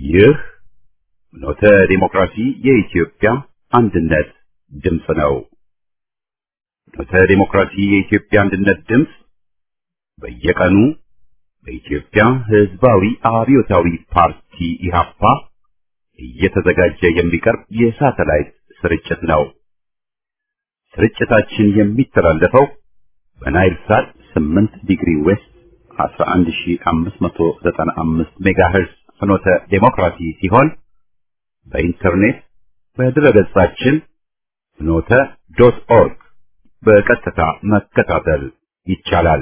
ይህ ኖተ ዲሞክራሲ የኢትዮጵያ አንድነት ድምፅ ነው። ኖተ ዲሞክራሲ የኢትዮጵያ አንድነት ድምፅ በየቀኑ በኢትዮጵያ ሕዝባዊ አብዮታዊ ፓርቲ ኢህአፓ እየተዘጋጀ የሚቀርብ የሳተላይት ስርጭት ነው። ስርጭታችን የሚተላለፈው በናይል ሳት 8 ዲግሪ ዌስት 11595 ሜጋሄርዝ ፍኖተ ዴሞክራሲ ሲሆን በኢንተርኔት በድረገጻችን ፍኖተ ዶት ኦርግ በቀጥታ መከታተል ይቻላል።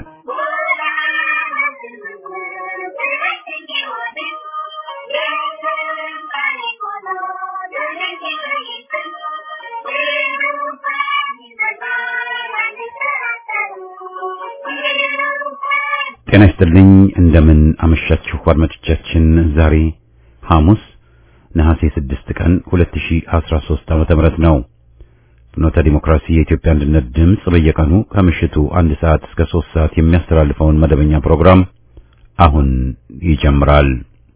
ጤና ይስጥልኝ። እንደምን አመሻችሁ አድማጮቻችን። ዛሬ ሐሙስ ነሐሴ 6 ቀን 2013 ዓመተ ምህረት ነው። ፍኖተ ዲሞክራሲ የኢትዮጵያ አንድነት ድምፅ በየቀኑ ከምሽቱ አንድ ሰዓት እስከ 3 ሰዓት የሚያስተላልፈውን መደበኛ ፕሮግራም አሁን ይጀምራል።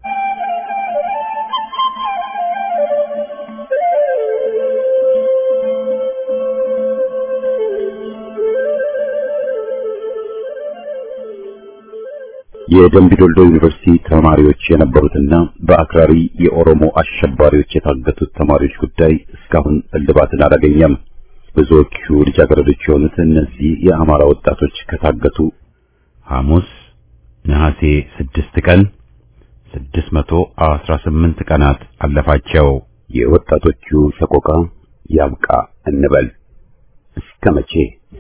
የደምቢ ዶልዶ ዩኒቨርሲቲ ተማሪዎች የነበሩትና በአክራሪ የኦሮሞ አሸባሪዎች የታገቱት ተማሪዎች ጉዳይ እስካሁን እልባትን አላገኘም። ብዙዎቹ ልጃገረዶች የሆኑት እነዚህ የአማራ ወጣቶች ከታገቱ ሐሙስ ነሐሴ 6 ቀን 618 ቀናት አለፋቸው። የወጣቶቹ ሰቆቃ ያብቃ እንበል እስከ መቼ?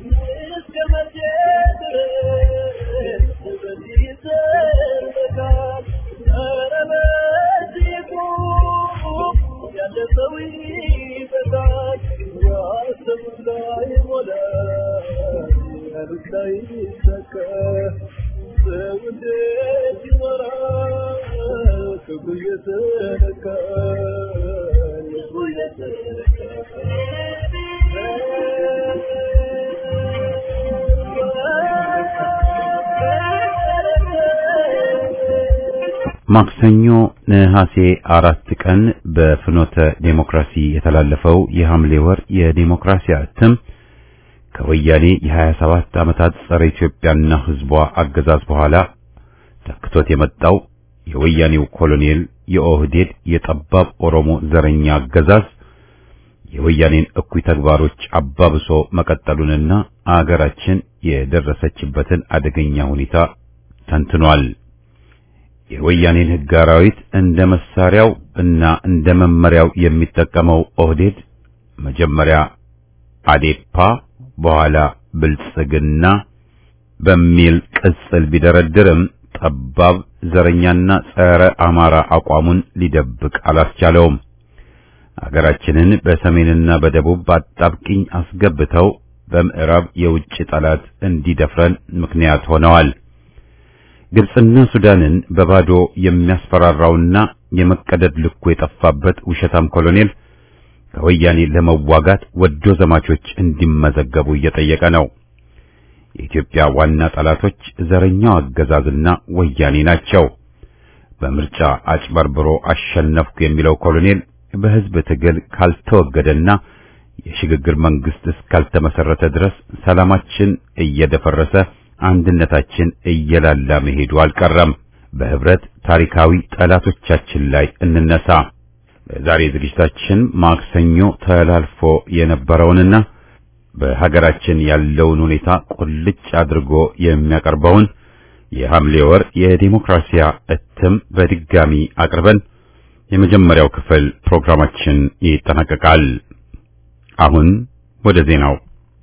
ማክሰኞ ነሐሴ አራት ቀን በፍኖተ ዴሞክራሲ የተላለፈው የሐምሌ ወር የዴሞክራሲ እትም ከወያኔ የ27 ዓመታት ጸረ ኢትዮጵያና ሕዝቧ አገዛዝ በኋላ ተክቶት የመጣው የወያኔው ኮሎኔል የኦህዴድ የጠባብ ኦሮሞ ዘረኛ አገዛዝ የወያኔን እኩይ ተግባሮች አባብሶ መቀጠሉንና አገራችን የደረሰችበትን አደገኛ ሁኔታ ተንትኗል። የወያኔን ሕግ አራዊት እንደ መሳሪያው እና እንደ መመሪያው የሚጠቀመው ኦህዴድ መጀመሪያ አዴፓ በኋላ ብልጽግና በሚል ቅጽል ቢደረድርም ጠባብ ዘረኛና ጸረ አማራ አቋሙን ሊደብቅ አላስቻለውም። አገራችንን በሰሜንና በደቡብ በአጣብቂኝ አስገብተው በምዕራብ የውጭ ጠላት እንዲደፍረን ምክንያት ሆነዋል። ግብጽና ሱዳንን በባዶ የሚያስፈራራውና የመቀደድ ልኩ የጠፋበት ውሸታም ኮሎኔል ከወያኔ ለመዋጋት ወዶ ዘማቾች እንዲመዘገቡ እየጠየቀ ነው። የኢትዮጵያ ዋና ጠላቶች ዘረኛው አገዛዝና ወያኔ ናቸው። በምርጫ አጭበርብሮ አሸነፍኩ የሚለው ኮሎኔል በሕዝብ ትግል ካልተወገደና የሽግግር መንግስት እስካልተመሰረተ ድረስ ሰላማችን እየደፈረሰ አንድነታችን እየላላ መሄዱ አልቀረም። በህብረት ታሪካዊ ጠላቶቻችን ላይ እንነሳ። በዛሬ ዝግጅታችን ማክሰኞ ተላልፎ የነበረውንና በሀገራችን ያለውን ሁኔታ ቁልጭ አድርጎ የሚያቀርበውን የሐምሌ ወር የዲሞክራሲያ እትም በድጋሚ አቅርበን የመጀመሪያው ክፍል ፕሮግራማችን ይጠናቀቃል። አሁን ወደ ዜናው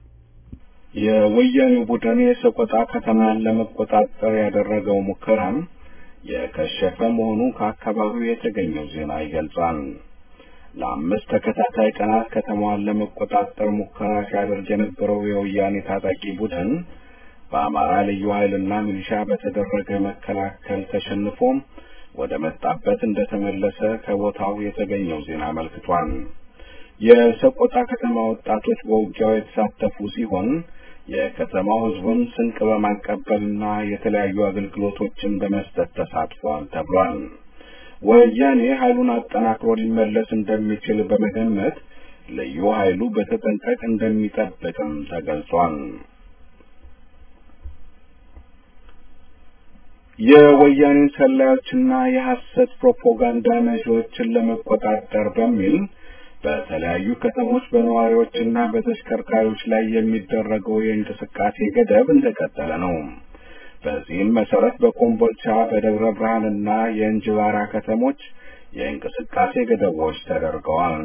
የወያኔው ቡድን የሰቆጣ ከተማን ለመቆጣጠር ያደረገው ሙከራም የከሸፈ መሆኑ ከአካባቢው የተገኘው ዜና ይገልጻል። ለአምስት ተከታታይ ቀናት ከተማዋን ለመቆጣጠር ሙከራ ሲያደርግ የነበረው የወያኔ ታጣቂ ቡድን በአማራ ልዩ ኃይልና ሚሊሻ በተደረገ መከላከል ተሸንፎም ወደ መጣበት እንደተመለሰ ከቦታው የተገኘው ዜና አመልክቷል። የሰቆጣ ከተማ ወጣቶች በውጊያው የተሳተፉ ሲሆን የከተማው ሕዝቡን ስንቅ በማቀበልና የተለያዩ አገልግሎቶችን በመስጠት ተሳትፏል ተብሏል። ወያኔ ኃይሉን አጠናክሮ ሊመለስ እንደሚችል በመገመት ልዩ ኃይሉ በተጠንቀቅ እንደሚጠብቅም ተገልጿል። የወያኔን ሰላዮችና የሐሰት ፕሮፓጋንዳ ነዢዎችን ለመቆጣጠር በሚል በተለያዩ ከተሞች በነዋሪዎችና በተሽከርካሪዎች ላይ የሚደረገው የእንቅስቃሴ ገደብ እንደቀጠለ ነው። በዚህም መሰረት በኮምቦልቻ በደብረ ብርሃንና የእንጅባራ ከተሞች የእንቅስቃሴ ገደቦች ተደርገዋል።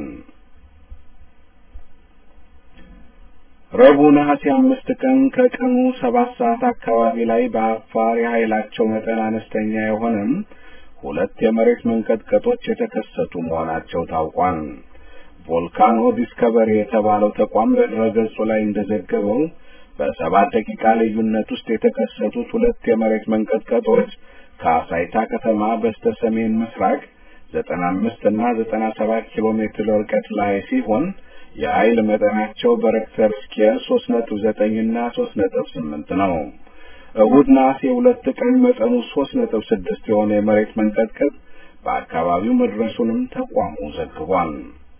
ረቡዕ ነሐሴ አምስት ቀን ከቀኑ ሰባት ሰዓት አካባቢ ላይ በአፋር የኃይላቸው መጠን አነስተኛ የሆነም ሁለት የመሬት መንቀጥቀጦች የተከሰቱ መሆናቸው ታውቋል። ቮልካኖ ዲስከቨሪ የተባለው ተቋም በድረገጹ ላይ እንደዘገበው በሰባት ደቂቃ ልዩነት ውስጥ የተከሰቱት ሁለት የመሬት መንቀጥቀጦች ከአሳይታ ከተማ በስተ ሰሜን ምስራቅ ዘጠና አምስት እና ዘጠና ሰባት ኪሎ ሜትር ርቀት ላይ ሲሆን የኃይል መጠናቸው በሬክተር ስኬል ሶስት ነጥብ ዘጠኝ እና ሶስት ነጥብ ስምንት ነው። እሁድ ነሐሴ ሁለት ቀን መጠኑ ሶስት ነጥብ ስድስት የሆነ የመሬት መንቀጥቀጥ በአካባቢው መድረሱንም ተቋሙ ዘግቧል።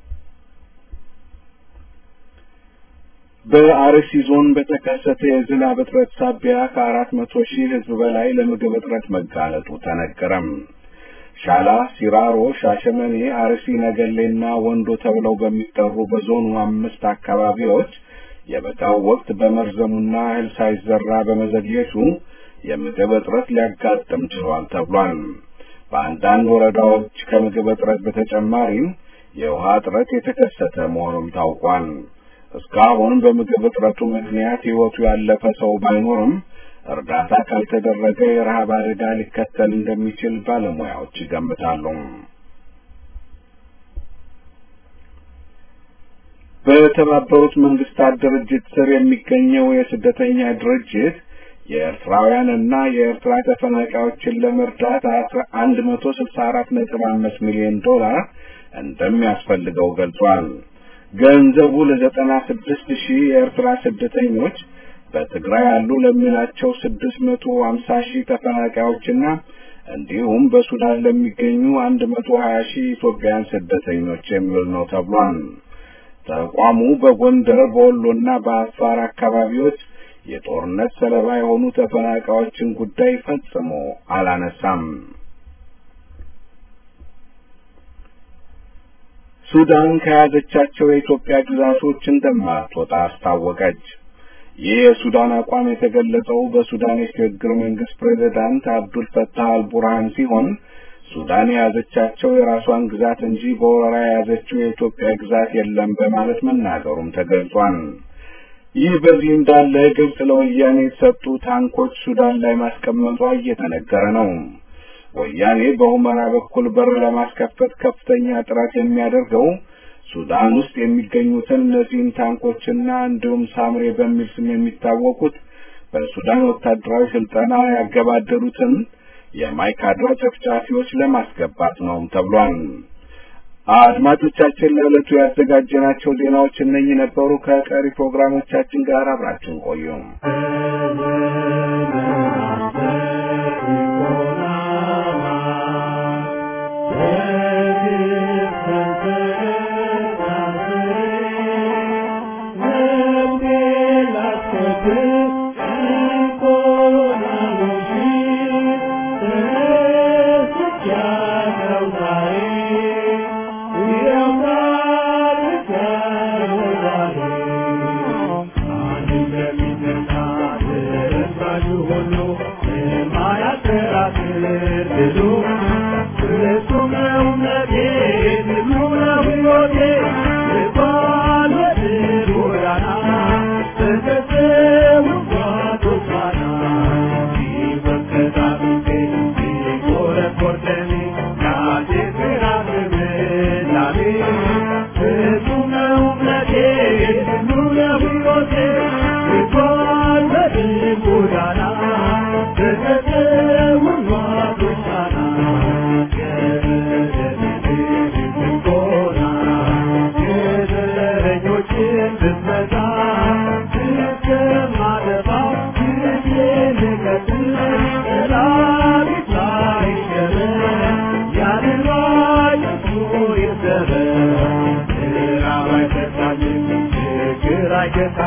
በአርሲ ዞን በተከሰተ የዝናብ እጥረት ሳቢያ ከአራት መቶ ሺህ ሕዝብ በላይ ለምግብ እጥረት መጋለጡ ተነገረም። ሻላ፣ ሲራሮ፣ ሻሸመኔ፣ አርሲ ነገሌና ወንዶ ተብለው በሚጠሩ በዞኑ አምስት አካባቢዎች የበጋው ወቅት በመርዘሙና እህል ሳይዘራ በመዘግየቱ የምግብ እጥረት ሊያጋጥም ችሏል ተብሏል። በአንዳንድ ወረዳዎች ከምግብ እጥረት በተጨማሪም የውሃ እጥረት የተከሰተ መሆኑም ታውቋል። እስካሁን በምግብ እጥረቱ ምክንያት ሕይወቱ ያለፈ ሰው ባይኖርም እርዳታ ካልተደረገ የረሃብ አደጋ ሊከተል እንደሚችል ባለሙያዎች ይገምታሉ። በተባበሩት መንግስታት ድርጅት ስር የሚገኘው የስደተኛ ድርጅት የኤርትራውያንና የኤርትራ ተፈናቃዮችን ለመርዳት አንድ መቶ ስልሳ አራት ነጥብ አምስት ሚሊዮን ዶላር እንደሚያስፈልገው ገልጿል። ገንዘቡ ለዘጠና ስድስት ሺህ የኤርትራ ስደተኞች በትግራይ ያሉ ለሚላቸው ስድስት መቶ ሀምሳ ሺህ ተፈናቃዮችና እንዲሁም በሱዳን ለሚገኙ አንድ መቶ ሀያ ሺህ ኢትዮጵያውያን ስደተኞች የሚውል ነው ተብሏል። ተቋሙ በጎንደር በወሎና በአፋር አካባቢዎች የጦርነት ሰለባ የሆኑ ተፈናቃዮችን ጉዳይ ፈጽሞ አላነሳም። ሱዳን ከያዘቻቸው የኢትዮጵያ ግዛቶች እንደማትወጣ አስታወቀች። ይህ የሱዳን አቋም የተገለጸው በሱዳን የሽግግር መንግስት ፕሬዝዳንት አብዱል ፈታህ አልቡርሃን ሲሆን ሱዳን የያዘቻቸው የራሷን ግዛት እንጂ በወረራ የያዘችው የኢትዮጵያ ግዛት የለም በማለት መናገሩም ተገልጿል። ይህ በዚህ እንዳለ ግብጽ ለወያኔ የተሰጡ ታንኮች ሱዳን ላይ ማስቀመጧ እየተነገረ ነው። ወያኔ በሁመራ በኩል በር ለማስከፈት ከፍተኛ ጥረት የሚያደርገው ሱዳን ውስጥ የሚገኙትን እነዚህን ታንኮችና እንዲሁም ሳምሬ በሚል ስም የሚታወቁት በሱዳን ወታደራዊ ስልጠና ያገባደሉትን የማይካድራ ጨፍጫፊዎች ለማስገባት ነው ተብሏል። አድማጮቻችን ለዕለቱ ያዘጋጀናቸው ዜናዎች እነኚህ ነበሩ። ከቀሪ ፕሮግራሞቻችን ጋር አብራችሁን ቆዩ። Yeah.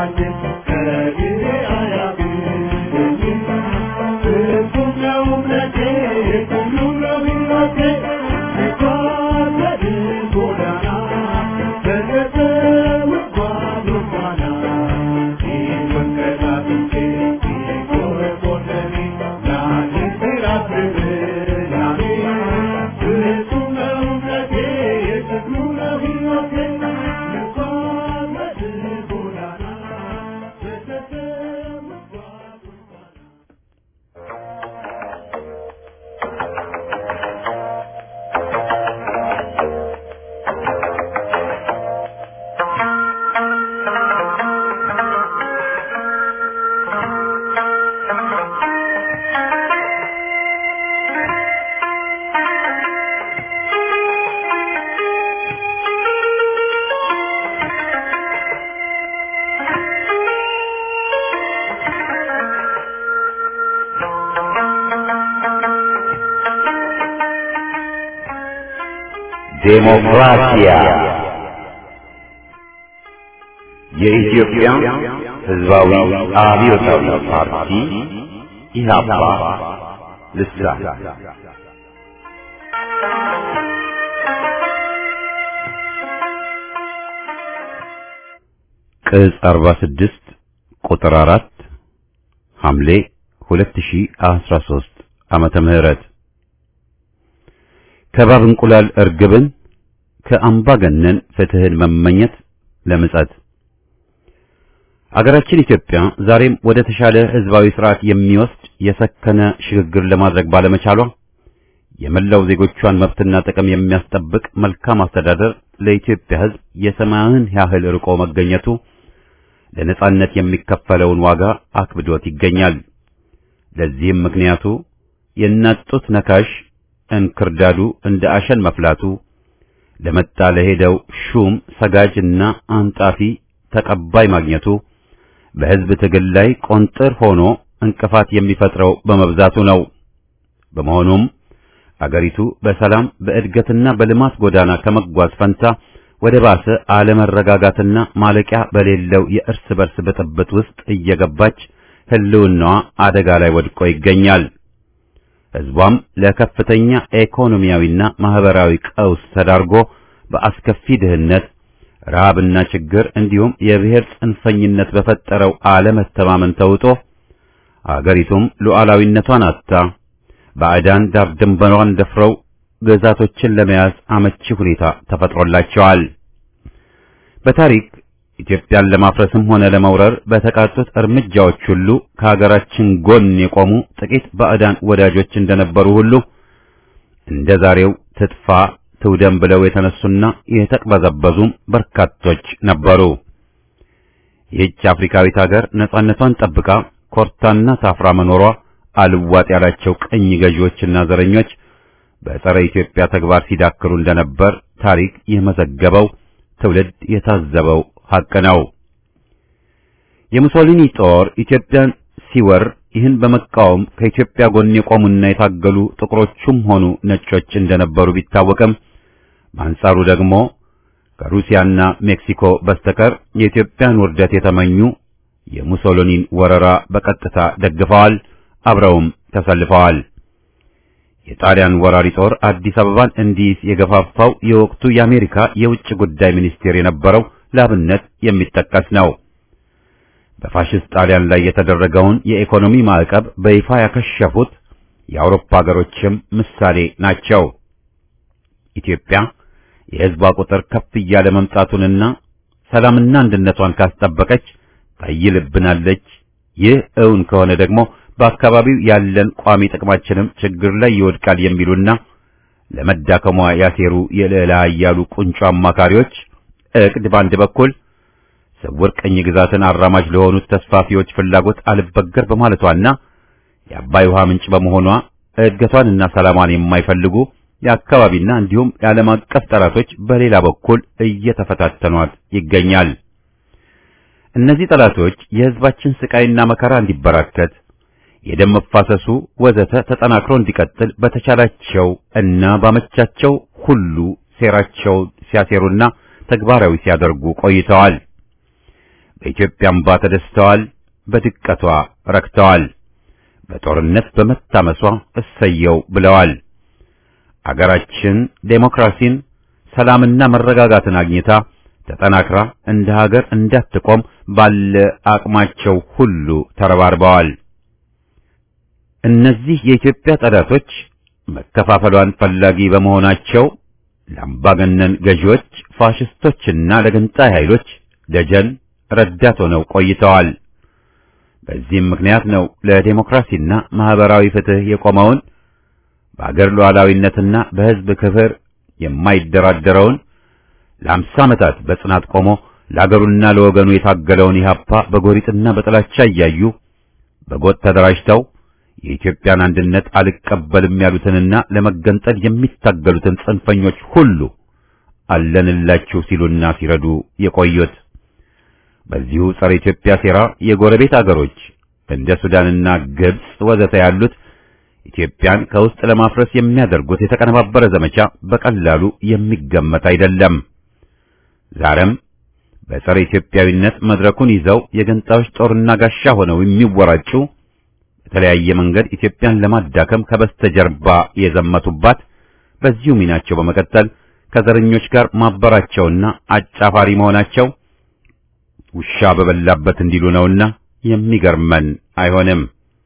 ዴሞክራሲያ የኢትዮጵያ ሕዝባዊ አብዮታዊ ፓርቲ ኢህአፓ ልሳን ቅጽ 46 ቁጥር 4 ሐምሌ 2013 ዓመተ ምህረት ከባብ እንቁላል እርግብን ከአምባገነን ፍትህን መመኘት ለምጸት አገራችን ኢትዮጵያ ዛሬም ወደ ተሻለ ህዝባዊ ስርዓት የሚወስድ የሰከነ ሽግግር ለማድረግ ባለመቻሏ የመላው ዜጎቿን መብትና ጥቅም የሚያስጠብቅ መልካም አስተዳደር ለኢትዮጵያ ህዝብ የሰማያዊን ያህል ርቆ መገኘቱ ለነጻነት የሚከፈለውን ዋጋ አክብዶት ይገኛል። ለዚህም ምክንያቱ የእናት ጡት ነካሽ እንክርዳዱ እንደ አሸን መፍላቱ ለመጣ ለሄደው ሹም ሰጋጅና አንጣፊ ተቀባይ ማግኘቱ በህዝብ ትግል ላይ ቆንጥር ሆኖ እንቅፋት የሚፈጥረው በመብዛቱ ነው። በመሆኑም አገሪቱ በሰላም በእድገትና በልማት ጎዳና ከመጓዝ ፈንታ ወደ ባሰ አለመረጋጋትና ማለቂያ በሌለው የእርስ በርስ ብጥብጥ ውስጥ እየገባች ህልውናዋ አደጋ ላይ ወድቆ ይገኛል። ህዝቧም ለከፍተኛ ኢኮኖሚያዊና ማህበራዊ ቀውስ ተዳርጎ በአስከፊ ድህነት፣ ረሃብና ችግር እንዲሁም የብሔር ጽንፈኝነት በፈጠረው አለመተማመን ተውጦ አገሪቱም ሉዓላዊነቷን አጥታ ባዕዳን ዳር ድንበሯን ደፍረው ግዛቶችን ለመያዝ አመቺ ሁኔታ ተፈጥሮላቸዋል። በታሪክ ኢትዮጵያን ለማፍረስም ሆነ ለመውረር በተቃጡት እርምጃዎች ሁሉ ከሀገራችን ጎን የቆሙ ጥቂት ባዕዳን ወዳጆች እንደነበሩ ሁሉ እንደ ዛሬው ትጥፋ ትውደም ብለው የተነሱና የተቅበዘበዙም በርካቶች ነበሩ። ይህች አፍሪካዊት ሀገር ነጻነቷን ጠብቃ ኮርታና ታፍራ መኖሯ አልዋጥ ያላቸው ቅኝ ገዢዎችና ዘረኞች በጸረ ኢትዮጵያ ተግባር ሲዳክሩ እንደነበር ታሪክ የመዘገበው ትውልድ የታዘበው ሐቅ ነው። የሙሶሊኒ ጦር ኢትዮጵያን ሲወር ይህን በመቃወም ከኢትዮጵያ ጎን የቆሙና የታገሉ ጥቁሮቹም ሆኑ ነጮች እንደነበሩ ቢታወቅም በአንጻሩ ደግሞ ከሩሲያና ሜክሲኮ በስተቀር የኢትዮጵያን ውርደት የተመኙ የሙሶሊኒን ወረራ በቀጥታ ደግፈዋል፣ አብረውም ተሰልፈዋል። የጣሊያን ወራሪ ጦር አዲስ አበባን እንዲይዝ የገፋፋው የወቅቱ የአሜሪካ የውጭ ጉዳይ ሚኒስቴር የነበረው ላብነት የሚጠቀስ ነው። በፋሽስት ጣሊያን ላይ የተደረገውን የኢኮኖሚ ማዕቀብ በይፋ ያከሸፉት የአውሮፓ ሀገሮችም ምሳሌ ናቸው። ኢትዮጵያ የሕዝቧ ቁጥር ከፍ እያለ መምጣቱንና ሰላምና አንድነቷን ካስጠበቀች ታይልብናለች። ይህ እውን ከሆነ ደግሞ በአካባቢው ያለን ቋሚ ጥቅማችንም ችግር ላይ ይወድቃል የሚሉና ለመዳከሟ ያሴሩ የልዕለ ኃያሉ ቁንጮ አማካሪዎች እቅድ በአንድ በኩል ስውር ቅኝ ግዛትን አራማጅ ለሆኑት ተስፋፊዎች ፍላጎት አልበገር በማለቷና የአባይ ውሃ ምንጭ በመሆኗ እድገቷንና ሰላሟን የማይፈልጉ የአካባቢና እንዲሁም የዓለም አቀፍ ጠላቶች በሌላ በኩል እየተፈታተኗት ይገኛል። እነዚህ ጠላቶች የሕዝባችን ስቃይና መከራ እንዲበራከት የደም መፋሰሱ ወዘተ ተጠናክሮ እንዲቀጥል በተቻላቸው እና ባመቻቸው ሁሉ ሴራቸው ሲያሴሩና ተግባራዊ ሲያደርጉ ቆይተዋል። በኢትዮጵያ አምባ ተደስተዋል፣ በድቀቷ ረክተዋል። በጦርነት በመታመሷ እሰየው ብለዋል። አገራችን ዴሞክራሲን፣ ሰላምና መረጋጋትን አግኝታ ተጠናክራ እንደ ሀገር እንዳትቆም ባለ አቅማቸው ሁሉ ተረባርበዋል። እነዚህ የኢትዮጵያ ጠላቶች መከፋፈሏን ፈላጊ በመሆናቸው ለአምባገነን ገዢዎች፣ ፋሽስቶችና ለገንጣይ ኃይሎች ደጀን ረዳት ሆነው ቆይተዋል። በዚህም ምክንያት ነው ለዴሞክራሲና ማህበራዊ ፍትህ የቆመውን በአገር ሉዓላዊነትና በሕዝብ ክብር የማይደራደረውን ለአምሳ ዓመታት በጽናት ቆሞ ለአገሩና ለወገኑ የታገለውን ኢህአፓ በጎሪጥና በጥላቻ እያዩ በጎጥ ተደራጅተው የኢትዮጵያን አንድነት አልቀበልም ያሉትንና ለመገንጠል የሚታገሉትን ጽንፈኞች ሁሉ አለንላችሁ ሲሉና ሲረዱ የቆዩት። በዚሁ ጸረ ኢትዮጵያ ሴራ የጎረቤት አገሮች እንደ ሱዳንና ግብጽ ወዘተ ያሉት ኢትዮጵያን ከውስጥ ለማፍረስ የሚያደርጉት የተቀነባበረ ዘመቻ በቀላሉ የሚገመት አይደለም። ዛሬም በጸረ ኢትዮጵያዊነት መድረኩን ይዘው የገንጣዮች ጦርና ጋሻ ሆነው የሚወራጩ በተለያየ መንገድ ኢትዮጵያን ለማዳከም ከበስተጀርባ የዘመቱባት በዚሁ ሚናቸው በመቀጠል ከዘረኞች ጋር ማበራቸውና አጫፋሪ መሆናቸው ውሻ በበላበት እንዲሉ ነውና የሚገርመን አይሆንም።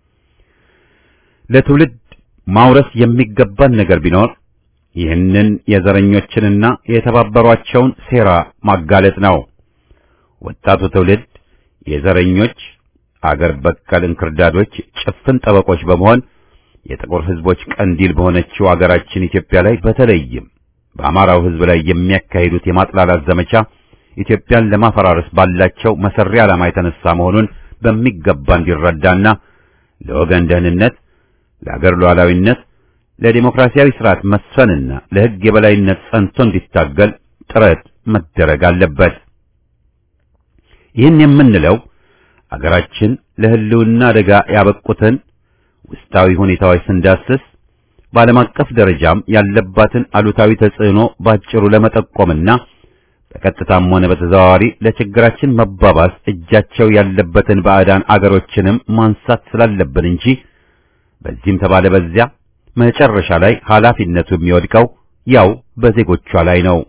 ለትውልድ ማውረስ የሚገባን ነገር ቢኖር ይህንን የዘረኞችንና የተባበሯቸውን ሴራ ማጋለጥ ነው። ወጣቱ ትውልድ የዘረኞች አገር በቀል እንክርዳዶች ጭፍን ጠበቆች በመሆን የጥቁር ሕዝቦች ቀንዲል በሆነችው አገራችን ኢትዮጵያ ላይ በተለይም በአማራው ሕዝብ ላይ የሚያካሂዱት የማጥላላት ዘመቻ ኢትዮጵያን ለማፈራረስ ባላቸው መሰሪ ዓላማ የተነሳ መሆኑን በሚገባ እንዲረዳና ለወገን ደህንነት፣ ለአገር ሉዓላዊነት፣ ለዲሞክራሲያዊ ስርዓት መስፈንና ለሕግ የበላይነት ጸንቶ እንዲታገል ጥረት መደረግ አለበት። ይህን የምንለው አገራችን ለሕልውና አደጋ ያበቁትን ውስጣዊ ሁኔታዎች ስንዳስስ በዓለም አቀፍ ደረጃም ያለባትን አሉታዊ ተጽዕኖ ባጭሩ ለመጠቆምና በቀጥታም ሆነ በተዘዋዋሪ ለችግራችን መባባስ እጃቸው ያለበትን ባዕዳን አገሮችንም ማንሳት ስላለብን እንጂ በዚህም ተባለ በዚያ መጨረሻ ላይ ኃላፊነቱ የሚወድቀው ያው በዜጎቿ ላይ ነው።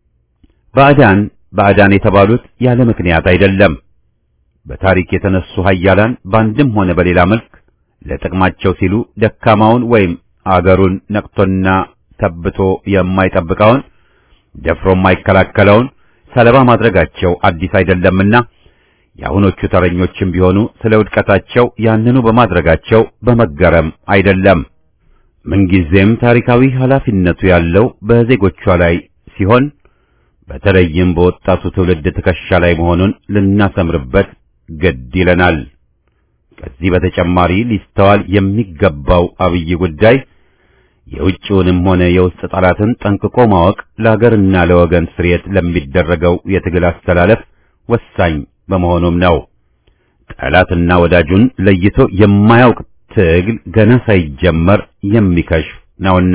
ባዕዳን ባዕዳን የተባሉት ያለ ምክንያት አይደለም። በታሪክ የተነሱ ኃያላን በአንድም ሆነ በሌላ መልክ ለጥቅማቸው ሲሉ ደካማውን ወይም አገሩን ነቅቶና ተብቶ የማይጠብቀውን ደፍሮ የማይከላከለውን ሰለባ ማድረጋቸው አዲስ አይደለምና የአሁኖቹ ተረኞችም ቢሆኑ ስለ ውድቀታቸው ያንኑ በማድረጋቸው በመገረም አይደለም። ምንጊዜም ታሪካዊ ኃላፊነቱ ያለው በዜጎቿ ላይ ሲሆን በተለይም በወጣቱ ትውልድ ትከሻ ላይ መሆኑን ልናሰምርበት ግድ ይለናል። ከዚህ በተጨማሪ ሊስተዋል የሚገባው አብይ ጉዳይ የውጭውንም ሆነ የውስጥ ጠላትን ጠንቅቆ ማወቅ ለሀገርና ለወገን ስርየት ለሚደረገው የትግል አስተላለፍ ወሳኝ በመሆኑም ነው። ጠላትና ወዳጁን ለይቶ የማያውቅ ትግል ገና ሳይጀመር የሚከሽፍ ነውና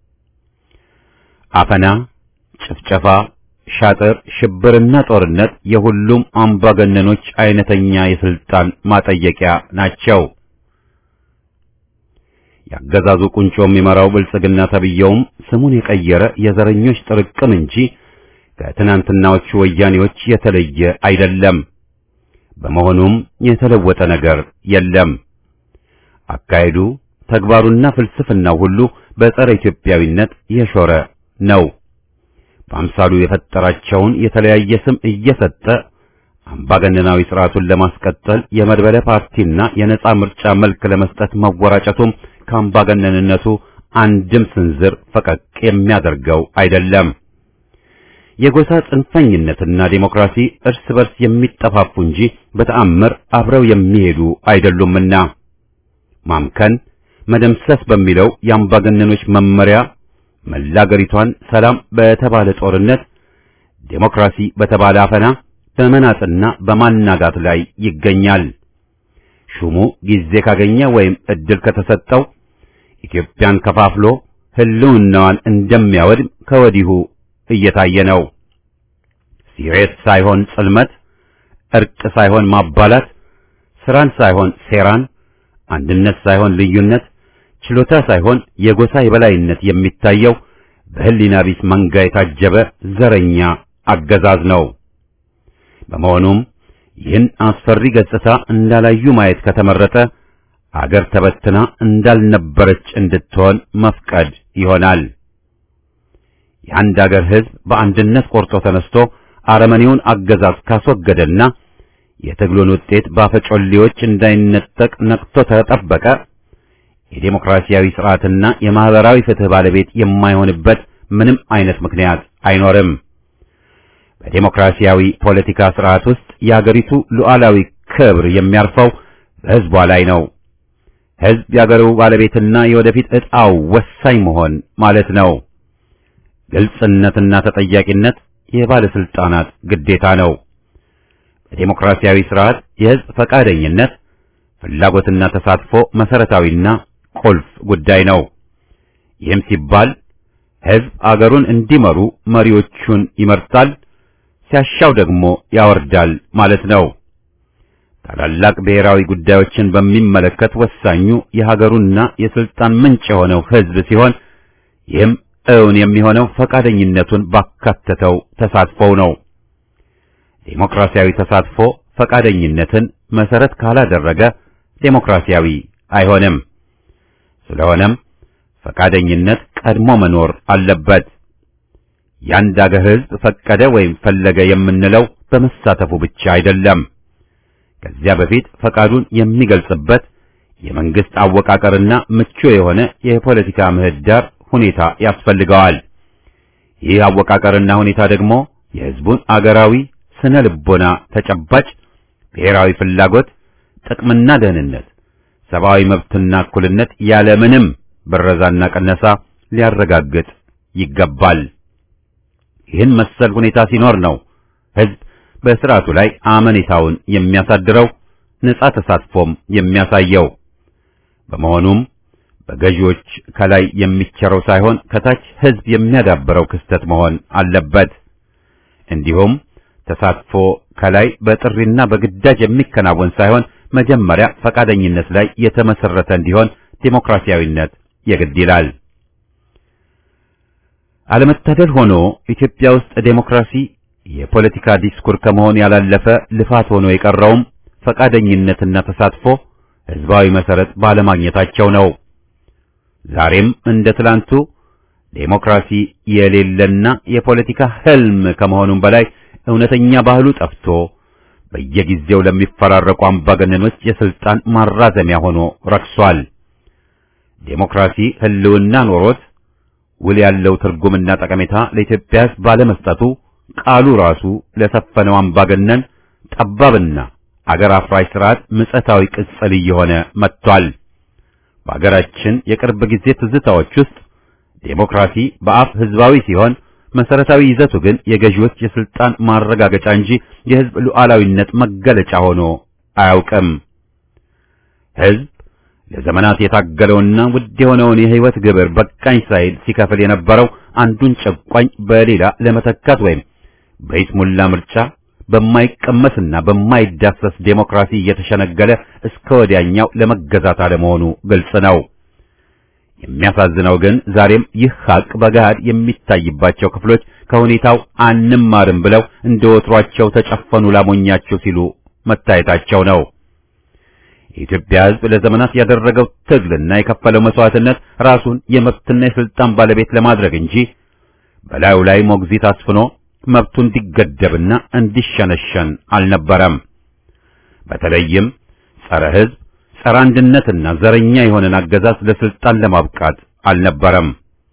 አፈና፣ ጭፍጨፋ፣ ሻጥር፣ ሽብርና ጦርነት የሁሉም አምባገነኖች አይነተኛ የስልጣን ማጠየቂያ ናቸው። ያገዛዙ ቁንጮ የሚመራው ብልጽግና ተብየውም ስሙን የቀየረ የዘረኞች ጥርቅም እንጂ ከትናንትናዎቹ ወያኔዎች የተለየ አይደለም። በመሆኑም የተለወጠ ነገር የለም። አካሄዱ፣ ተግባሩና ፍልስፍናው ሁሉ በጸረ ኢትዮጵያዊነት የሾረ ነው። በአምሳሉ የፈጠራቸውን የተለያየ ስም እየሰጠ አምባገነናዊ ስርዓቱን ለማስቀጠል የመድበለ ፓርቲና የነጻ ምርጫ መልክ ለመስጠት መወራጨቱም ከአምባገነንነቱ አንድም ስንዝር ፈቀቅ የሚያደርገው አይደለም። የጎሳ ጽንፈኝነትና ዴሞክራሲ እርስ በርስ የሚጠፋፉ እንጂ በተአምር አብረው የሚሄዱ አይደሉምና ማምከን፣ መደምሰስ በሚለው የአምባገነኖች መመሪያ መላገሪቷን ሰላም በተባለ ጦርነት፣ ዴሞክራሲ በተባለ አፈና በመናጥና በማናጋት ላይ ይገኛል። ሹሙ ጊዜ ካገኘ ወይም እድል ከተሰጠው ኢትዮጵያን ከፋፍሎ ሕልውናዋን እንደሚያወድም ከወዲሁ እየታየ ነው። ሲሬት ሳይሆን ጽልመት እርቅ ሳይሆን ማባላት፣ ስራን ሳይሆን ሴራን፣ አንድነት ሳይሆን ልዩነት፣ ችሎታ ሳይሆን የጎሳ የበላይነት የሚታየው በህሊና ቢስ መንጋ የታጀበ ዘረኛ አገዛዝ ነው። በመሆኑም ይህን አስፈሪ ገጽታ እንዳላዩ ማየት ከተመረጠ አገር ተበትና እንዳልነበረች እንድትሆን መፍቀድ ይሆናል። የአንድ አገር ሕዝብ በአንድነት ቆርጦ ተነስቶ አረመኔውን አገዛዝ ካስወገደና የትግሉን ውጤት ባፈጮሌዎች እንዳይነጠቅ ነቅቶ ተጠበቀ የዴሞክራሲያዊ ስርዓትና የማህበራዊ ፍትህ ባለቤት የማይሆንበት ምንም አይነት ምክንያት አይኖርም። በዴሞክራሲያዊ ፖለቲካ ስርዓት ውስጥ የአገሪቱ ሉዓላዊ ክብር የሚያርፈው በሕዝቧ ላይ ነው። ሕዝብ የአገሩ ባለቤትና የወደፊት ዕጣው ወሳኝ መሆን ማለት ነው። ግልጽነትና ተጠያቂነት የባለስልጣናት ግዴታ ነው። በዴሞክራሲያዊ ስርዓት የሕዝብ ፈቃደኝነት፣ ፍላጎትና ተሳትፎ መሰረታዊና ቁልፍ ጉዳይ ነው። ይህም ሲባል ሕዝብ አገሩን እንዲመሩ መሪዎቹን ይመርጣል፣ ሲያሻው ደግሞ ያወርዳል ማለት ነው። ታላላቅ ብሔራዊ ጉዳዮችን በሚመለከት ወሳኙ የሀገሩና የስልጣን ምንጭ የሆነው ሕዝብ ሲሆን ይህም እውን የሚሆነው ፈቃደኝነቱን ባካተተው ተሳትፎው ነው። ዴሞክራሲያዊ ተሳትፎ ፈቃደኝነትን መሰረት ካላደረገ ዴሞክራሲያዊ አይሆንም። ስለሆነም ፈቃደኝነት ቀድሞ መኖር አለበት። የአንድ አገር ሕዝብ ፈቀደ ወይም ፈለገ የምንለው በመሳተፉ ብቻ አይደለም። ከዚያ በፊት ፈቃዱን የሚገልጽበት የመንግስት አወቃቀርና ምቹ የሆነ የፖለቲካ ምህዳር ሁኔታ ያስፈልገዋል። ይህ አወቃቀርና ሁኔታ ደግሞ የሕዝቡን አገራዊ ስነ ልቦና ተጨባጭ ብሔራዊ ፍላጎት፣ ጥቅምና ደህንነት፣ ሰብአዊ መብትና እኩልነት ያለምንም ብረዛና ቀነሳ ሊያረጋግጥ ይገባል። ይህን መሰል ሁኔታ ሲኖር ነው ሕዝብ በስርዓቱ ላይ አመኔታውን የሚያሳድረው ነጻ ተሳትፎም የሚያሳየው። በመሆኑም በገዢዎች ከላይ የሚቸረው ሳይሆን ከታች ሕዝብ የሚያዳብረው ክስተት መሆን አለበት። እንዲሁም ተሳትፎ ከላይ በጥሪና በግዳጅ የሚከናወን ሳይሆን መጀመሪያ ፈቃደኝነት ላይ የተመሰረተ እንዲሆን ዴሞክራሲያዊነት የግድ ይላል። አለመታደል ሆኖ ኢትዮጵያ ውስጥ ዴሞክራሲ የፖለቲካ ዲስኩር ከመሆን ያላለፈ ልፋት ሆኖ የቀረውም ፈቃደኝነትና ተሳትፎ ሕዝባዊ መሰረት ባለማግኘታቸው ነው። ዛሬም እንደ ትላንቱ ዴሞክራሲ የሌለና የፖለቲካ ህልም ከመሆኑም በላይ እውነተኛ ባህሉ ጠፍቶ በየጊዜው ለሚፈራረቁ አምባገነኖች የስልጣን ማራዘሚያ ሆኖ ረክሷል። ዴሞክራሲ ህልውና ኖሮት ውል ያለው ትርጉምና ጠቀሜታ ለኢትዮጵያ ሕዝብ ባለመስጠቱ ቃሉ ራሱ ለሰፈነው አምባገነን ጠባብና አገር አፍራሽ ስርዓት ምጸታዊ ቅጽል እየሆነ መጥቷል። በአገራችን የቅርብ ጊዜ ትዝታዎች ውስጥ ዴሞክራሲ በአፍ ህዝባዊ ሲሆን መሰረታዊ ይዘቱ ግን የገዢዎች የስልጣን ማረጋገጫ እንጂ የህዝብ ሉዓላዊነት መገለጫ ሆኖ አያውቅም። ህዝብ ለዘመናት የታገለውና ውድ የሆነውን የህይወት ግብር በቃኝ ሳይል ሲከፍል የነበረው አንዱን ጨቋኝ በሌላ ለመተካት ወይም በይስሙላ ምርጫ በማይቀመስና በማይዳሰስ ዴሞክራሲ እየተሸነገለ እስከ ወዲያኛው ለመገዛት አለመሆኑ ግልጽ ነው። የሚያሳዝነው ግን ዛሬም ይህ ሀቅ በገሃድ የሚታይባቸው ክፍሎች ከሁኔታው አንማርም ብለው እንደ ወትሯቸው ተጨፈኑ ላሞኛቸው ሲሉ መታየታቸው ነው። የኢትዮጵያ ሕዝብ ለዘመናት ያደረገው ትግልና የከፈለው መስዋዕትነት ራሱን የመብትና የስልጣን ባለቤት ለማድረግ እንጂ በላዩ ላይ ሞግዚት አስፍኖ መብቱ እንዲገደብና እንዲሸነሸን አልነበረም። በተለይም ጸረ ሕዝብ ጸረ አንድነትና ዘረኛ የሆነን አገዛዝ ለስልጣን ለማብቃት አልነበረም።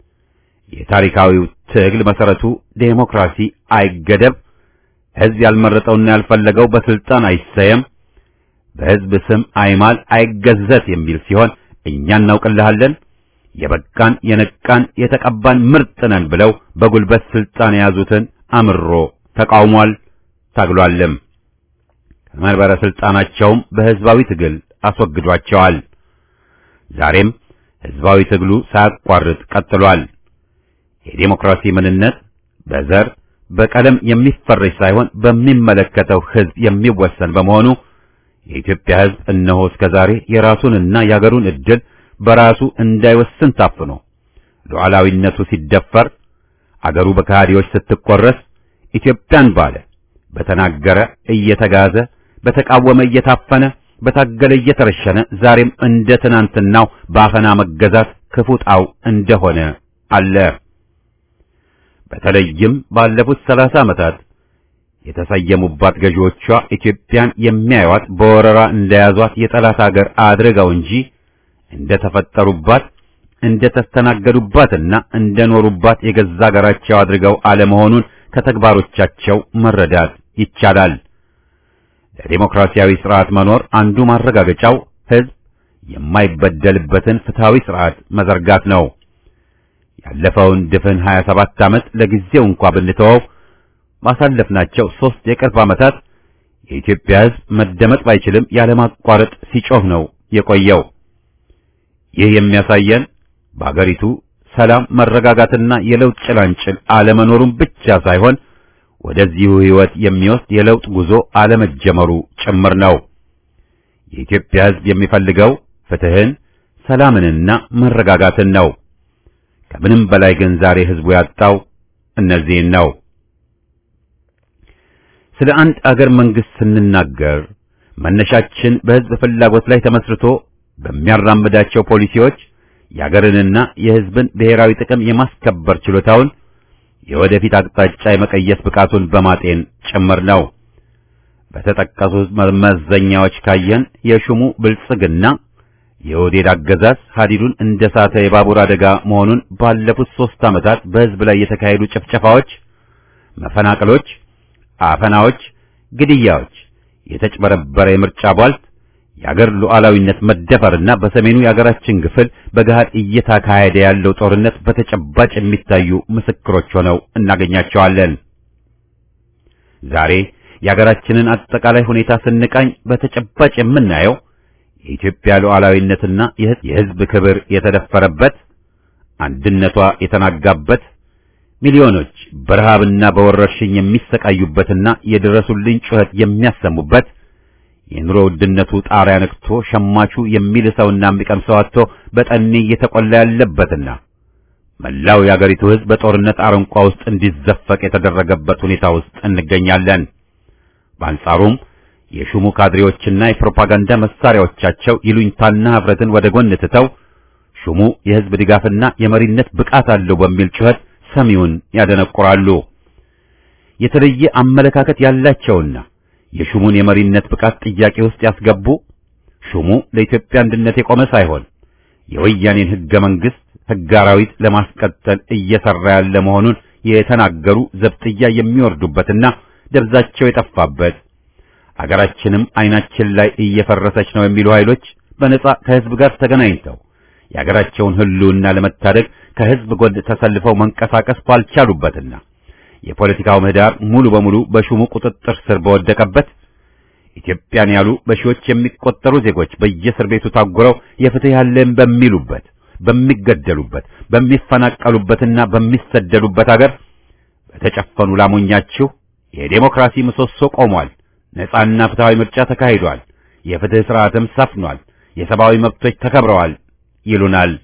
የታሪካዊው ትግል መሰረቱ ዴሞክራሲ አይገደብ፣ ሕዝብ ያልመረጠውና ያልፈለገው በስልጣን አይሰየም፣ በሕዝብ ስም አይማል፣ አይገዘት የሚል ሲሆን እኛ እናውቅልሃለን የበቃን የነቃን የተቀባን ምርጥ ነን ብለው በጉልበት ስልጣን የያዙትን አምሮ ተቃውሟል፣ ታግሏልም። ከመንበረ ስልጣናቸውም በሕዝባዊ ትግል አስወግዷቸዋል። ዛሬም ሕዝባዊ ትግሉ ሳያቋርጥ ቀጥሏል። የዴሞክራሲ ምንነት በዘር በቀለም የሚፈረጅ ሳይሆን በሚመለከተው ሕዝብ የሚወሰን በመሆኑ የኢትዮጵያ ሕዝብ እነሆ እስከ ዛሬ የራሱንና የአገሩን ዕድል በራሱ እንዳይወስን ታፍኖ ሉዓላዊነቱ ሲደፈር አገሩ በከሃዲዎች ስትቆረስ ኢትዮጵያን ባለ በተናገረ እየተጋዘ በተቃወመ እየታፈነ በታገለ እየተረሸነ ዛሬም እንደ ትናንትናው በአፈና መገዛት ክፉጣው እንደሆነ አለ። በተለይም ባለፉት ሰላሳ ዓመታት የተሰየሙባት ገዢዎቿ ኢትዮጵያን የሚያዩዋት በወረራ እንደያዟት የጠላት አገር አድርገው እንጂ እንደ ተፈጠሩባት እንደ ተስተናገዱባትና እንደ ኖሩባት የገዛ አገራቸው አድርገው አለመሆኑን ከተግባሮቻቸው መረዳት ይቻላል። ለዲሞክራሲያዊ ስርዓት መኖር አንዱ ማረጋገጫው ሕዝብ የማይበደልበትን ፍትሃዊ ስርዓት መዘርጋት ነው። ያለፈውን ድፍን 27 ዓመት ለጊዜው እንኳ ብንተወው ባሳለፍናቸው ሦስት የቅርብ ዓመታት የኢትዮጵያ ሕዝብ መደመጥ ባይችልም ያለማቋረጥ ሲጮህ ነው የቆየው። ይህ የሚያሳየን በአገሪቱ ሰላም፣ መረጋጋትና የለውጥ ጭላንጭል አለመኖሩን ብቻ ሳይሆን ወደዚሁ ሕይወት የሚወስድ የለውጥ ጉዞ አለመጀመሩ ጭምር ነው። የኢትዮጵያ ሕዝብ የሚፈልገው ፍትህን፣ ሰላምንና መረጋጋትን ነው። ከምንም በላይ ግን ዛሬ ሕዝቡ ያጣው እነዚህን ነው። ስለ አንድ አገር መንግስት ስንናገር መነሻችን በሕዝብ ፍላጎት ላይ ተመስርቶ በሚያራምዳቸው ፖሊሲዎች የአገርንና የሕዝብን ብሔራዊ ጥቅም የማስከበር ችሎታውን የወደፊት አቅጣጫ የመቀየስ ብቃቱን በማጤን ጭምር ነው። በተጠቀሱት መመዘኛዎች ካየን የሹሙ ብልጽግና የኦህዴድ አገዛዝ ሀዲዱን እንደ ሳተ የባቡር አደጋ መሆኑን ባለፉት ሦስት ዓመታት በሕዝብ ላይ የተካሄዱ ጭፍጨፋዎች፣ መፈናቀሎች፣ አፈናዎች፣ ግድያዎች፣ የተጭበረበረ የምርጫ ቧልት፣ የአገር ሉዓላዊነት መደፈርና በሰሜኑ የአገራችን ክፍል በገሃድ እየተካሄደ ያለው ጦርነት በተጨባጭ የሚታዩ ምስክሮች ሆነው እናገኛቸዋለን። ዛሬ የአገራችንን አጠቃላይ ሁኔታ ስንቃኝ በተጨባጭ የምናየው የኢትዮጵያ ሉዓላዊነትና የሕዝብ ክብር የተደፈረበት፣ አንድነቷ የተናጋበት፣ ሚሊዮኖች በረሃብና በወረርሽኝ የሚሰቃዩበትና የድረሱልኝ ጩኸት የሚያሰሙበት የኑሮ ውድነቱ ጣሪያ ነክቶ ሸማቹ የሚልሰውና የሚቀምሰው አጥቶ በጠኔ እየተቆላ ያለበትና መላው የአገሪቱ ሕዝብ በጦርነት አረንቋ ውስጥ እንዲዘፈቅ የተደረገበት ሁኔታ ውስጥ እንገኛለን። በአንጻሩም የሹሙ ካድሬዎችና የፕሮፓጋንዳ መሳሪያዎቻቸው ይሉኝታና ኅፍረትን ወደ ጎን ትተው ሹሙ የሕዝብ ድጋፍና የመሪነት ብቃት አለው በሚል ጩኸት ሰሚውን ያደነቁራሉ። የተለየ አመለካከት ያላቸውና የሹሙን የመሪነት ብቃት ጥያቄ ውስጥ ያስገቡ ሹሙ ለኢትዮጵያ አንድነት የቆመ ሳይሆን የወያኔን ሕገ መንግሥት ሕገ አራዊት ለማስቀጠል እየሠራ ያለ መሆኑን የተናገሩ ዘብጥያ የሚወርዱበትና ደብዛቸው የጠፋበት አገራችንም ዓይናችን ላይ እየፈረሰች ነው የሚሉ ኃይሎች በነጻ ከሕዝብ ጋር ተገናኝተው የአገራቸውን ሕልውና ለመታደግ ከሕዝብ ጎን ተሰልፈው መንቀሳቀስ ባልቻሉበትና የፖለቲካው ምህዳር ሙሉ በሙሉ በሹሙ ቁጥጥር ስር በወደቀበት ኢትዮጵያን ያሉ በሺዎች የሚቆጠሩ ዜጎች በየእስር ቤቱ ታጉረው የፍትህ ያለን በሚሉበት በሚገደሉበት በሚፈናቀሉበትና በሚሰደዱበት አገር በተጨፈኑ ላሞኛችሁ የዴሞክራሲ ምሰሶ ቆሟል፣ ነጻና ፍትሃዊ ምርጫ ተካሂዷል፣ የፍትህ ስርዓትም ሰፍኗል፣ የሰብአዊ መብቶች ተከብረዋል ይሉናል።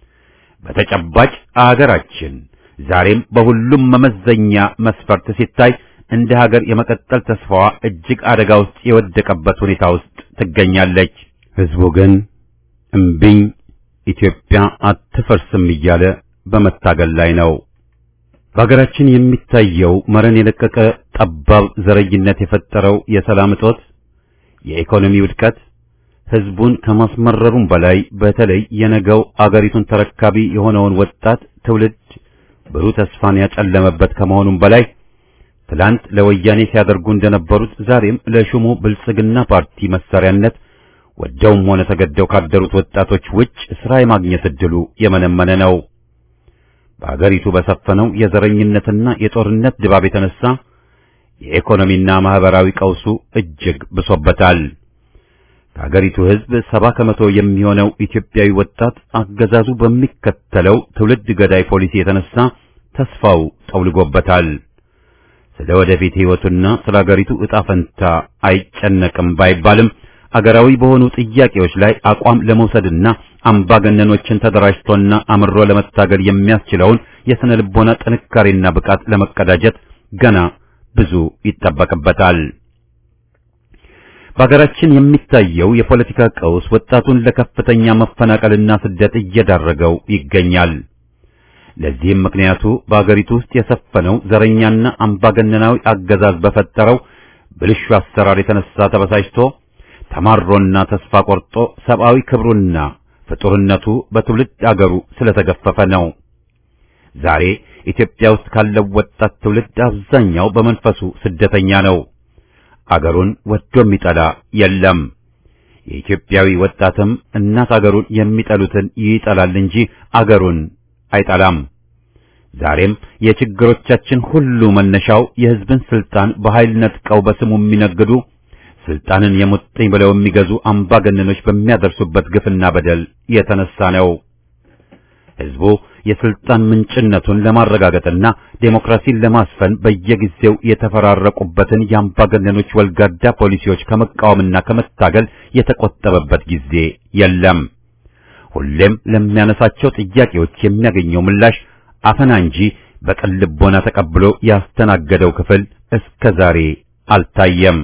በተጨባጭ አገራችን ዛሬም በሁሉም መመዘኛ መስፈርት ሲታይ እንደ ሀገር የመቀጠል ተስፋዋ እጅግ አደጋ ውስጥ የወደቀበት ሁኔታ ውስጥ ትገኛለች። ሕዝቡ ግን እምቢኝ ኢትዮጵያ አትፈርስም እያለ በመታገል ላይ ነው። በሀገራችን የሚታየው መረን የለቀቀ ጠባብ ዘረኝነት የፈጠረው የሰላም እጦት፣ የኢኮኖሚ ውድቀት ሕዝቡን ከማስመረሩም በላይ በተለይ የነገው አገሪቱን ተረካቢ የሆነውን ወጣት ትውልድ ብሩህ ተስፋን ያጨለመበት ከመሆኑም በላይ ትላንት ለወያኔ ሲያደርጉ እንደነበሩት ዛሬም ለሹሙ ብልጽግና ፓርቲ መሳሪያነት ወደውም ሆነ ተገደው ካደሩት ወጣቶች ውጭ ስራ የማግኘት እድሉ የመነመነ ነው። በአገሪቱ በሰፈነው የዘረኝነትና የጦርነት ድባብ የተነሳ የኢኮኖሚና ማህበራዊ ቀውሱ እጅግ ብሶበታል። ከአገሪቱ ሕዝብ ሰባ ከመቶ የሚሆነው ኢትዮጵያዊ ወጣት አገዛዙ በሚከተለው ትውልድ ገዳይ ፖሊሲ የተነሳ ተስፋው ጠውልጎበታል። ስለ ወደፊት ሕይወቱና ስለ አገሪቱ ዕጣ ፈንታ አይጨነቅም ባይባልም አገራዊ በሆኑ ጥያቄዎች ላይ አቋም ለመውሰድና አምባገነኖችን ተደራጅቶና አምሮ ለመታገል የሚያስችለውን የስነ ልቦና ጥንካሬና ብቃት ለመቀዳጀት ገና ብዙ ይጠበቅበታል። በሀገራችን የሚታየው የፖለቲካ ቀውስ ወጣቱን ለከፍተኛ መፈናቀልና ስደት እየዳረገው ይገኛል። ለዚህም ምክንያቱ በአገሪቱ ውስጥ የሰፈነው ዘረኛና አምባገነናዊ አገዛዝ በፈጠረው ብልሹ አሰራር የተነሳ ተበሳጭቶ ተማሮና ተስፋ ቆርጦ ሰብአዊ ክብሩና ፍጡርነቱ በትውልድ አገሩ ስለተገፈፈ ነው። ዛሬ ኢትዮጵያ ውስጥ ካለው ወጣት ትውልድ አብዛኛው በመንፈሱ ስደተኛ ነው። አገሩን ወዶ የሚጠላ የለም። የኢትዮጵያዊ ወጣትም እናት አገሩን የሚጠሉትን ይጠላል እንጂ አገሩን አይጠላም። ዛሬም የችግሮቻችን ሁሉ መነሻው የሕዝብን ስልጣን በኃይል ነጥቀው በስሙ የሚነግዱ ስልጣንን የሙጥኝ ብለው የሚገዙ አምባገነኖች በሚያደርሱበት ግፍና በደል የተነሳ ነው። ሕዝቡ የስልጣን ምንጭነቱን ለማረጋገጥና ዴሞክራሲን ለማስፈን በየጊዜው የተፈራረቁበትን የአምባገነኖች ወልጋዳ ፖሊሲዎች ከመቃወምና ከመታገል የተቆጠበበት ጊዜ የለም። ሁሌም ለሚያነሳቸው ጥያቄዎች የሚያገኘው ምላሽ አፈና እንጂ በቅን ልቦና ተቀብሎ ያስተናገደው ክፍል እስከ ዛሬ አልታየም።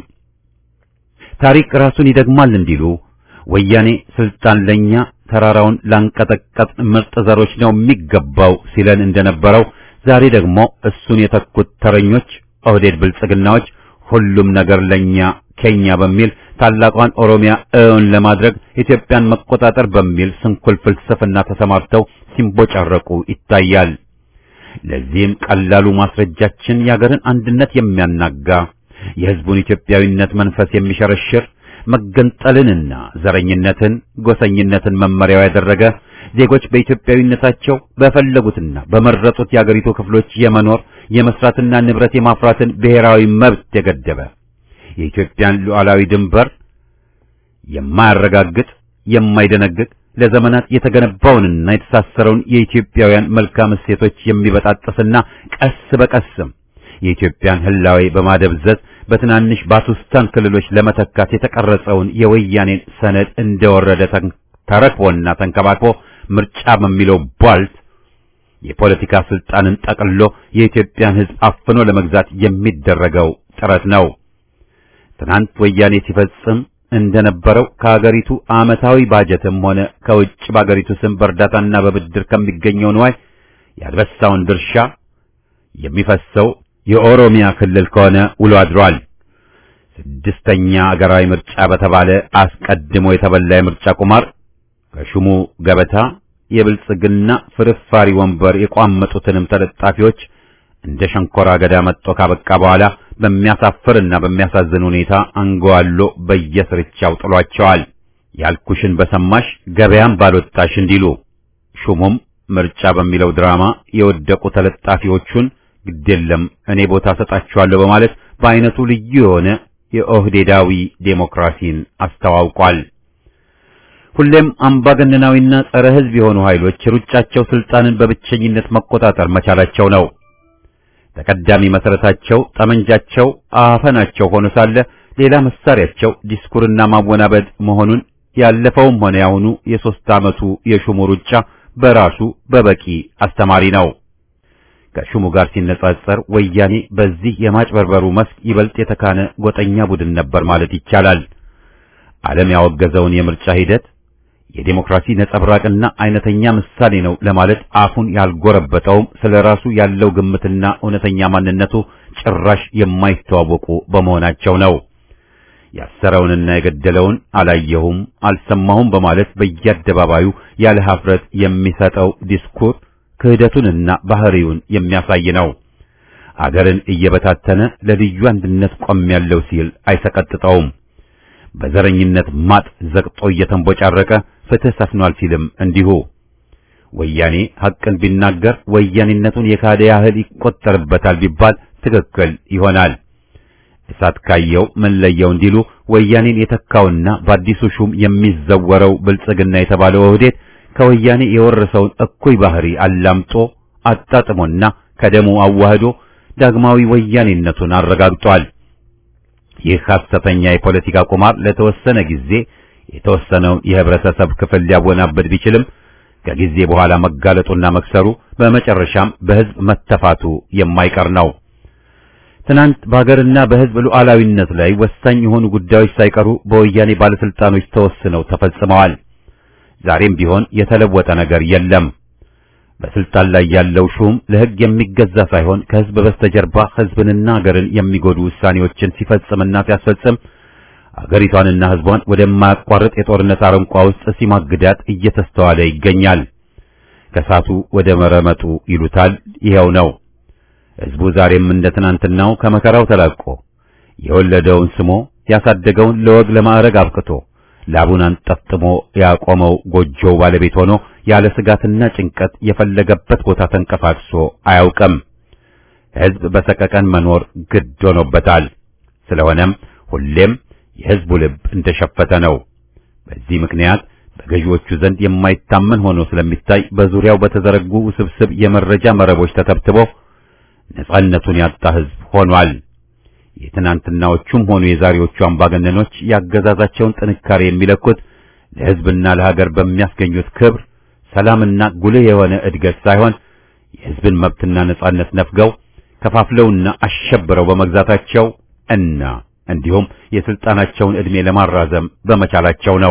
ታሪክ ራሱን ይደግማል እንዲሉ ወያኔ ስልጣን ለኛ ተራራውን ላንቀጠቀጥ ምርጥ ዘሮች ነው የሚገባው ሲለን እንደነበረው ዛሬ ደግሞ እሱን የተኩት ተረኞች ኦህዴድ ብልጽግናዎች ሁሉም ነገር ለኛ ከኛ በሚል ታላቋን ኦሮሚያ እውን ለማድረግ ኢትዮጵያን መቆጣጠር በሚል ስንኩል ፍልስፍና ተሰማርተው ሲንቦጫረቁ ይታያል። ለዚህም ቀላሉ ማስረጃችን የአገርን አንድነት የሚያናጋ የሕዝቡን ኢትዮጵያዊነት መንፈስ የሚሸረሽር መገንጠልንና ዘረኝነትን፣ ጎሰኝነትን መመሪያው ያደረገ ዜጎች በኢትዮጵያዊነታቸው በፈለጉትና በመረጡት የአገሪቱ ክፍሎች የመኖር የመስራትና ንብረት የማፍራትን ብሔራዊ መብት የገደበ የኢትዮጵያን ሉዓላዊ ድንበር የማያረጋግጥ የማይደነግግ ለዘመናት የተገነባውንና የተሳሰረውን የኢትዮጵያውያን መልካም እሴቶች የሚበጣጥስና ቀስ በቀስም የኢትዮጵያን ህላዌ በማደብዘዝ በትናንሽ ባቱስታን ክልሎች ለመተካት የተቀረጸውን የወያኔን ሰነድ እንደወረደ ተረክቦና ተንከባክቦ ምርጫ በሚለው ቧልት የፖለቲካ ስልጣንን ጠቅሎ የኢትዮጵያን ሕዝብ አፍኖ ለመግዛት የሚደረገው ጥረት ነው። ትናንት ወያኔ ሲፈጽም እንደነበረው ከሀገሪቱ ዓመታዊ ባጀትም ሆነ ከውጭ በሀገሪቱ ስም በእርዳታና በብድር ከሚገኘው ንዋይ ያልበሳውን ድርሻ የሚፈሰው የኦሮሚያ ክልል ከሆነ ውሎ አድሯል። ስድስተኛ አገራዊ ምርጫ በተባለ አስቀድሞ የተበላ የምርጫ ቁማር ከሹሙ ገበታ የብልጽግና ፍርፋሪ ወንበር የቋመጡትንም ተለጣፊዎች እንደ ሸንኮራ አገዳ መጥቶ ካበቃ በኋላ በሚያሳፍርና በሚያሳዝን ሁኔታ አንገዋሎ በየስርቻው ጥሏቸዋል። ያልኩሽን በሰማሽ ገበያም ባልወጣሽ እንዲሉ ሹሙም ምርጫ በሚለው ድራማ የወደቁ ተለጣፊዎቹን ግዴለም እኔ ቦታ ሰጣችኋለሁ በማለት በአይነቱ ልዩ የሆነ የኦህዴዳዊ ዴሞክራሲን አስተዋውቋል። ሁሌም አምባገነናዊና ጸረ ሕዝብ የሆኑ ኃይሎች ሩጫቸው ስልጣንን በብቸኝነት መቆጣጠር መቻላቸው ነው። ተቀዳሚ መሰረታቸው ጠመንጃቸው አፈናቸው ሆኖ ሳለ ሌላ መሳሪያቸው ዲስኩርና ማወናበድ መሆኑን ያለፈውም ሆነ ያሁኑ የሶስት ዓመቱ የሹሙ ሩጫ በራሱ በበቂ አስተማሪ ነው። ከሹሙ ጋር ሲነጻጸር ወያኔ በዚህ የማጭበርበሩ መስክ ይበልጥ የተካነ ጎጠኛ ቡድን ነበር ማለት ይቻላል። ዓለም ያወገዘውን የምርጫ ሂደት የዴሞክራሲ ነጸብራቅና አይነተኛ ምሳሌ ነው ለማለት አፉን ያልጎረበጠውም ስለ ራሱ ያለው ግምትና እውነተኛ ማንነቱ ጭራሽ የማይተዋወቁ በመሆናቸው ነው። ያሰረውንና የገደለውን አላየሁም አልሰማሁም በማለት በየአደባባዩ ያለ ሀፍረት የሚሰጠው ዲስኩር ክህደቱንና ባህሪውን የሚያሳይ ነው። አገርን እየበታተነ ለልዩ አንድነት ቆሜያለሁ ሲል አይሰቀጥጠውም። በዘረኝነት ማጥ ዘቅጦ እየተንቦጫረቀ ፍትህ ሰፍኗል ሲልም እንዲሁ። ወያኔ ሐቅን ቢናገር ወያኔነቱን የካደ ያህል ይቆጠርበታል ቢባል ትክክል ይሆናል። እሳት ካየው ምን ለየው እንዲሉ ወያኔን የተካውና በአዲሱ ሹም የሚዘወረው ብልጽግና የተባለው ኦህዴድ ከወያኔ የወረሰውን እኩይ ባህሪ አላምጦ አጣጥሞና ከደሙ አዋህዶ ዳግማዊ ወያኔነቱን አረጋግጧል። ይህ ሐሰተኛ የፖለቲካ ቁማር ለተወሰነ ጊዜ የተወሰነውን የህብረተሰብ ክፍል ሊያወናበድ ቢችልም ከጊዜ በኋላ መጋለጡና መክሰሩ በመጨረሻም በህዝብ መተፋቱ የማይቀር ነው። ትናንት በሀገርና በህዝብ ሉዓላዊነት ላይ ወሳኝ የሆኑ ጉዳዮች ሳይቀሩ በወያኔ ባለስልጣኖች ተወስነው ተፈጽመዋል። ዛሬም ቢሆን የተለወጠ ነገር የለም። በስልጣን ላይ ያለው ሹም ለህግ የሚገዛ ሳይሆን ከህዝብ በስተጀርባ ህዝብንና ሀገርን የሚጎዱ ውሳኔዎችን ሲፈጽምና ሲያስፈጽም አገሪቷንና ህዝቧን ወደማያቋርጥ የጦርነት አረንቋ ውስጥ ሲማግዳት እየተስተዋለ ይገኛል። ከሳቱ ወደ መረመጡ ይሉታል ይኸው ነው። ህዝቡ ዛሬም እንደ ትናንትናው ከመከራው ተላቆ የወለደውን ስሞ ያሳደገውን ለወግ ለማዕረግ አብቅቶ ላቡን አንጠፍጥሞ ያቆመው ጎጆው ባለቤት ሆኖ ያለ ስጋትና ጭንቀት የፈለገበት ቦታ ተንቀሳቅሶ አያውቅም። ህዝብ በሰቀቀን መኖር ግድ ሆኖበታል። ስለሆነም ሁሌም የህዝቡ ልብ እንደሸፈተ ነው። በዚህ ምክንያት በገዢዎቹ ዘንድ የማይታመን ሆኖ ስለሚታይ በዙሪያው በተዘረጉ ውስብስብ የመረጃ መረቦች ተተብትቦ ነጻነቱን ያጣ ህዝብ ሆኗል። የትናንትናዎቹም ሆኑ የዛሬዎቹ አምባገነኖች ያገዛዛቸውን ጥንካሬ የሚለኩት ለህዝብና ለሀገር በሚያስገኙት ክብር፣ ሰላምና ጉልህ የሆነ እድገት ሳይሆን የህዝብን መብትና ነጻነት ነፍገው ከፋፍለውና አሸብረው በመግዛታቸው እና እንዲሁም የስልጣናቸውን ዕድሜ ለማራዘም በመቻላቸው ነው።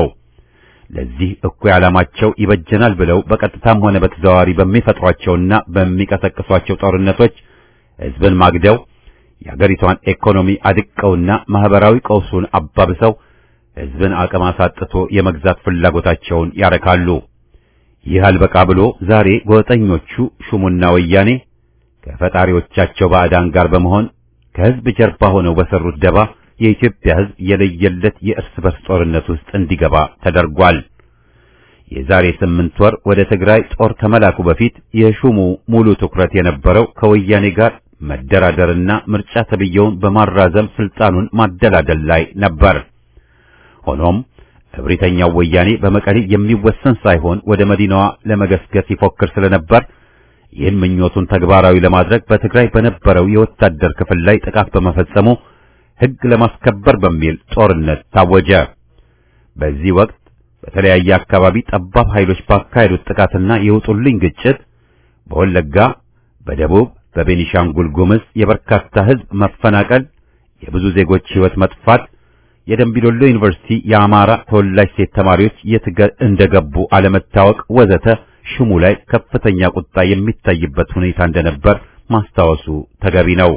ለዚህ እኩይ ዓላማቸው ይበጀናል ብለው በቀጥታም ሆነ በተዘዋዋሪ በሚፈጥሯቸውና በሚቀሰቅሷቸው ጦርነቶች ህዝብን ማግደው የአገሪቷን ኢኮኖሚ አድቀውና ማህበራዊ ቀውሱን አባብሰው ህዝብን አቅም አሳጥቶ የመግዛት ፍላጎታቸውን ያረካሉ። ይህ አልበቃ ብሎ ዛሬ ጎጠኞቹ ሹሙና ወያኔ ከፈጣሪዎቻቸው ባዕዳን ጋር በመሆን ከህዝብ ጀርባ ሆነው በሰሩት ደባ የኢትዮጵያ ህዝብ የለየለት የእርስ በርስ ጦርነት ውስጥ እንዲገባ ተደርጓል። የዛሬ ስምንት ወር ወደ ትግራይ ጦር ከመላኩ በፊት የሹሙ ሙሉ ትኩረት የነበረው ከወያኔ ጋር መደራደርና ምርጫ ተብየውን በማራዘም ስልጣኑን ማደላደል ላይ ነበር። ሆኖም እብሪተኛው ወያኔ በመቀሌ የሚወሰን ሳይሆን ወደ መዲናዋ ለመገስገስ ይፎክር ስለነበር ይህን ምኞቱን ተግባራዊ ለማድረግ በትግራይ በነበረው የወታደር ክፍል ላይ ጥቃት በመፈጸሙ ሕግ ለማስከበር በሚል ጦርነት ታወጀ። በዚህ ወቅት በተለያየ አካባቢ ጠባብ ኃይሎች ባካሄዱት ጥቃትና የውጡልኝ ግጭት በወለጋ፣ በደቡብ፣ በቤኒሻንጉል ጉምዝ የበርካታ ሕዝብ መፈናቀል፣ የብዙ ዜጎች ሕይወት መጥፋት፣ የደምቢዶሎ ዩኒቨርሲቲ የአማራ ተወላጅ ሴት ተማሪዎች የት እንደገቡ አለመታወቅ ወዘተ ሽሙ ላይ ከፍተኛ ቁጣ የሚታይበት ሁኔታ እንደነበር ማስታወሱ ተገቢ ነው።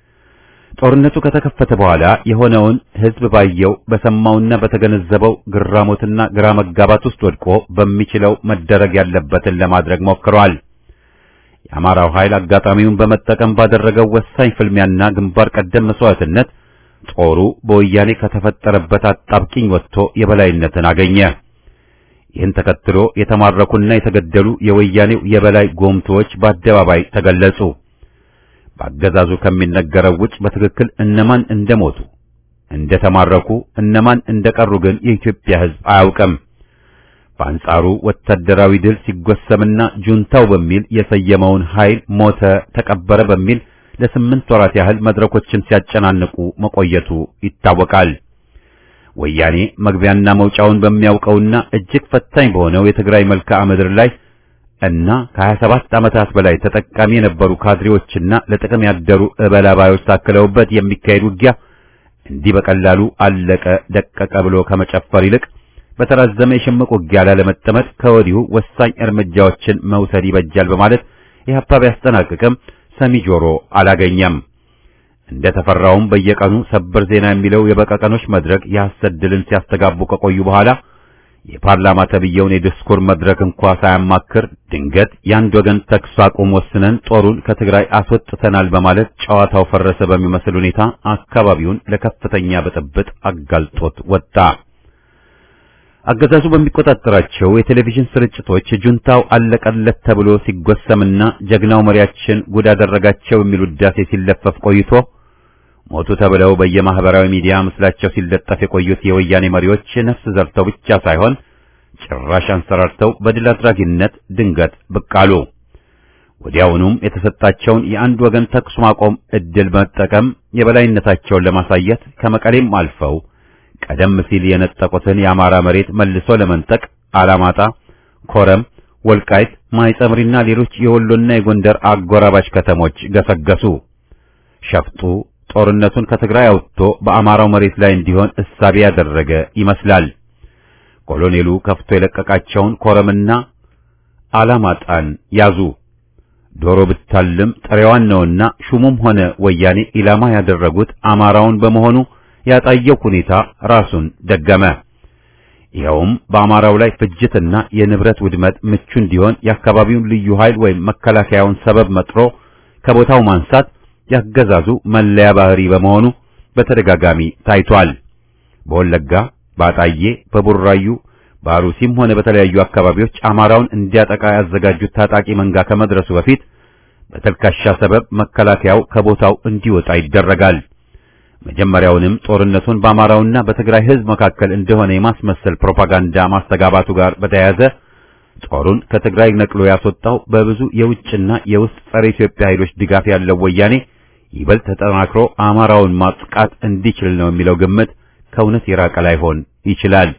ጦርነቱ ከተከፈተ በኋላ የሆነውን ሕዝብ ባየው በሰማውና በተገነዘበው ግራሞትና ግራ መጋባት ውስጥ ወድቆ በሚችለው መደረግ ያለበትን ለማድረግ ሞክሯል። የአማራው ኃይል አጋጣሚውን በመጠቀም ባደረገው ወሳኝ ፍልሚያና ግንባር ቀደም መስዋዕትነት ጦሩ በወያኔ ከተፈጠረበት አጣብቂኝ ወጥቶ የበላይነትን አገኘ። ይህን ተከትሎ የተማረኩና የተገደሉ የወያኔው የበላይ ጎምቶዎች በአደባባይ ተገለጹ። በአገዛዙ ከሚነገረው ውጭ በትክክል እነማን እንደሞቱ፣ እንደተማረኩ፣ እነማን እንደቀሩ ግን የኢትዮጵያ ሕዝብ አያውቅም። በአንጻሩ ወታደራዊ ድል ሲጎሰምና ጁንታው በሚል የሰየመውን ኃይል ሞተ፣ ተቀበረ በሚል ለስምንት ወራት ያህል መድረኮችን ሲያጨናንቁ መቆየቱ ይታወቃል። ወያኔ መግቢያና መውጫውን በሚያውቀውና እጅግ ፈታኝ በሆነው የትግራይ መልክዓ ምድር ላይ እና ከ27 ዓመታት በላይ ተጠቃሚ የነበሩ ካድሬዎችና ለጥቅም ያደሩ እበላባዮች ታክለውበት የሚካሄድ ውጊያ እንዲህ በቀላሉ አለቀ ደቀቀ ብሎ ከመጨፈር ይልቅ በተራዘመ የሽምቅ ውጊያ ላለመጠመድ ከወዲሁ ወሳኝ እርምጃዎችን መውሰድ ይበጃል በማለት ኢህአፓ ቢያስጠናቅቅም ሰሚ ጆሮ አላገኘም። እንደ ተፈራውም በየቀኑ ሰበር ዜና የሚለው የበቀቀኖች መድረክ የሐሰት ድልን ሲያስተጋቡ ከቆዩ በኋላ የፓርላማ ተብየውን የዲስኩር መድረክ እንኳ ሳያማክር ድንገት የአንድ ወገን ተኩስ አቁም ወስነን ጦሩን ከትግራይ አስወጥተናል በማለት ጨዋታው ፈረሰ በሚመስል ሁኔታ አካባቢውን ለከፍተኛ ብጥብጥ አጋልጦት ወጣ። አገዛዙ በሚቆጣጠራቸው የቴሌቪዥን ስርጭቶች ጁንታው አለቀለት ተብሎ ሲጎሰምና ጀግናው መሪያችን ጉድ አደረጋቸው የሚል ውዳሴ ሲለፈፍ ቆይቶ ሞቱ ተብለው በየማህበራዊ ሚዲያ ምስላቸው ሲለጠፍ የቆዩት የወያኔ መሪዎች ነፍስ ዘርተው ብቻ ሳይሆን ጭራሽ አንሰራርተው በድል አድራጊነት ድንገት ብቅ አሉ። ወዲያውኑም የተሰጣቸውን የአንድ ወገን ተኩስ ማቆም እድል መጠቀም የበላይነታቸውን ለማሳየት ከመቀሌም አልፈው ቀደም ሲል የነጠቁትን የአማራ መሬት መልሶ ለመንጠቅ አላማጣ፣ ኮረም፣ ወልቃይት፣ ማይጸምሪና ሌሎች የወሎና የጎንደር አጎራባች ከተሞች ገሰገሱ። ሸፍጡ ጦርነቱን ከትግራይ አውጥቶ በአማራው መሬት ላይ እንዲሆን እሳቤ ያደረገ ይመስላል። ኮሎኔሉ ከፍቶ የለቀቃቸውን ኮረምና አላማጣን ያዙ። ዶሮ ብታልም ጥሬዋን ነውና ሹሙም ሆነ ወያኔ ኢላማ ያደረጉት አማራውን በመሆኑ ያጣየው ሁኔታ ራሱን ደገመ። ይኸውም በአማራው ላይ ፍጅትና የንብረት ውድመት ምቹ እንዲሆን የአካባቢውን ልዩ ኃይል ወይም መከላከያውን ሰበብ መጥሮ ከቦታው ማንሳት ያገዛዙ መለያ ባህሪ በመሆኑ በተደጋጋሚ ታይቷል። በወለጋ፣ በአጣዬ፣ በቡራዩ፣ በአሩሲም ሆነ በተለያዩ አካባቢዎች አማራውን እንዲያጠቃ ያዘጋጁት ታጣቂ መንጋ ከመድረሱ በፊት በተልካሻ ሰበብ መከላከያው ከቦታው እንዲወጣ ይደረጋል። መጀመሪያውንም ጦርነቱን በአማራውና በትግራይ ሕዝብ መካከል እንደሆነ የማስመሰል ፕሮፓጋንዳ ማስተጋባቱ ጋር በተያያዘ ጦሩን ከትግራይ ነቅሎ ያስወጣው በብዙ የውጭና የውስጥ ጸረ ኢትዮጵያ ኃይሎች ድጋፍ ያለው ወያኔ ይበልጥ ተጠናክሮ አማራውን ማጥቃት እንዲችል ነው የሚለው ግምት ከእውነት የራቀ ላይሆን ይችላል።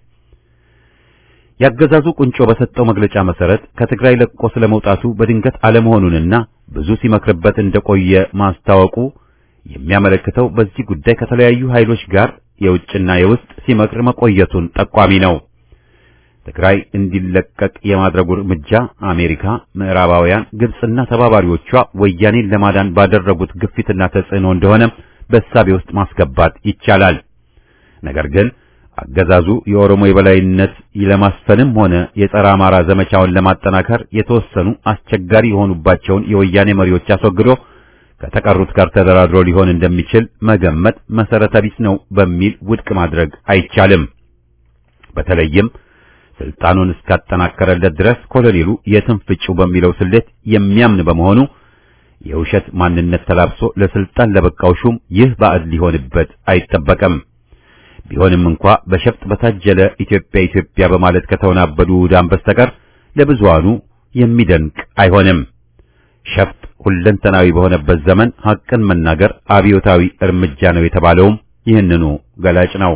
ያገዛዙ ቁንጮ በሰጠው መግለጫ መሰረት ከትግራይ ለቆ ስለመውጣቱ በድንገት አለመሆኑንና ብዙ ሲመክርበት እንደቆየ ማስታወቁ የሚያመለክተው በዚህ ጉዳይ ከተለያዩ ኃይሎች ጋር የውጭና የውስጥ ሲመክር መቆየቱን ጠቋሚ ነው። ትግራይ እንዲለቀቅ የማድረጉ እርምጃ አሜሪካ፣ ምዕራባውያን፣ ግብጽና ተባባሪዎቿ ወያኔን ለማዳን ባደረጉት ግፊትና ተጽዕኖ እንደሆነ በእሳቤ ውስጥ ማስገባት ይቻላል። ነገር ግን አገዛዙ የኦሮሞ የበላይነት ለማስፈንም ሆነ የጸረ አማራ ዘመቻውን ለማጠናከር የተወሰኑ አስቸጋሪ የሆኑባቸውን የወያኔ መሪዎች አስወግዶ ከተቀሩት ጋር ተደራድሮ ሊሆን እንደሚችል መገመት መሰረተ ቢስ ነው በሚል ውድቅ ማድረግ አይቻልም። በተለይም ስልጣኑን እስካጠናከረለት ድረስ ኮሎኔሉ የትም ፍጩ በሚለው ስሌት የሚያምን በመሆኑ የውሸት ማንነት ተላብሶ ለስልጣን ለበቃው ሹም ይህ ባዕድ ሊሆንበት አይጠበቅም። ቢሆንም እንኳ በሸፍጥ በታጀለ ኢትዮጵያ ኢትዮጵያ በማለት ከተወናበዱ ዳን በስተቀር ለብዙሃኑ የሚደንቅ አይሆንም። ሸፍጥ ሁለንተናዊ በሆነበት ዘመን ሐቅን መናገር አብዮታዊ እርምጃ ነው የተባለውም ይህንኑ ገላጭ ነው።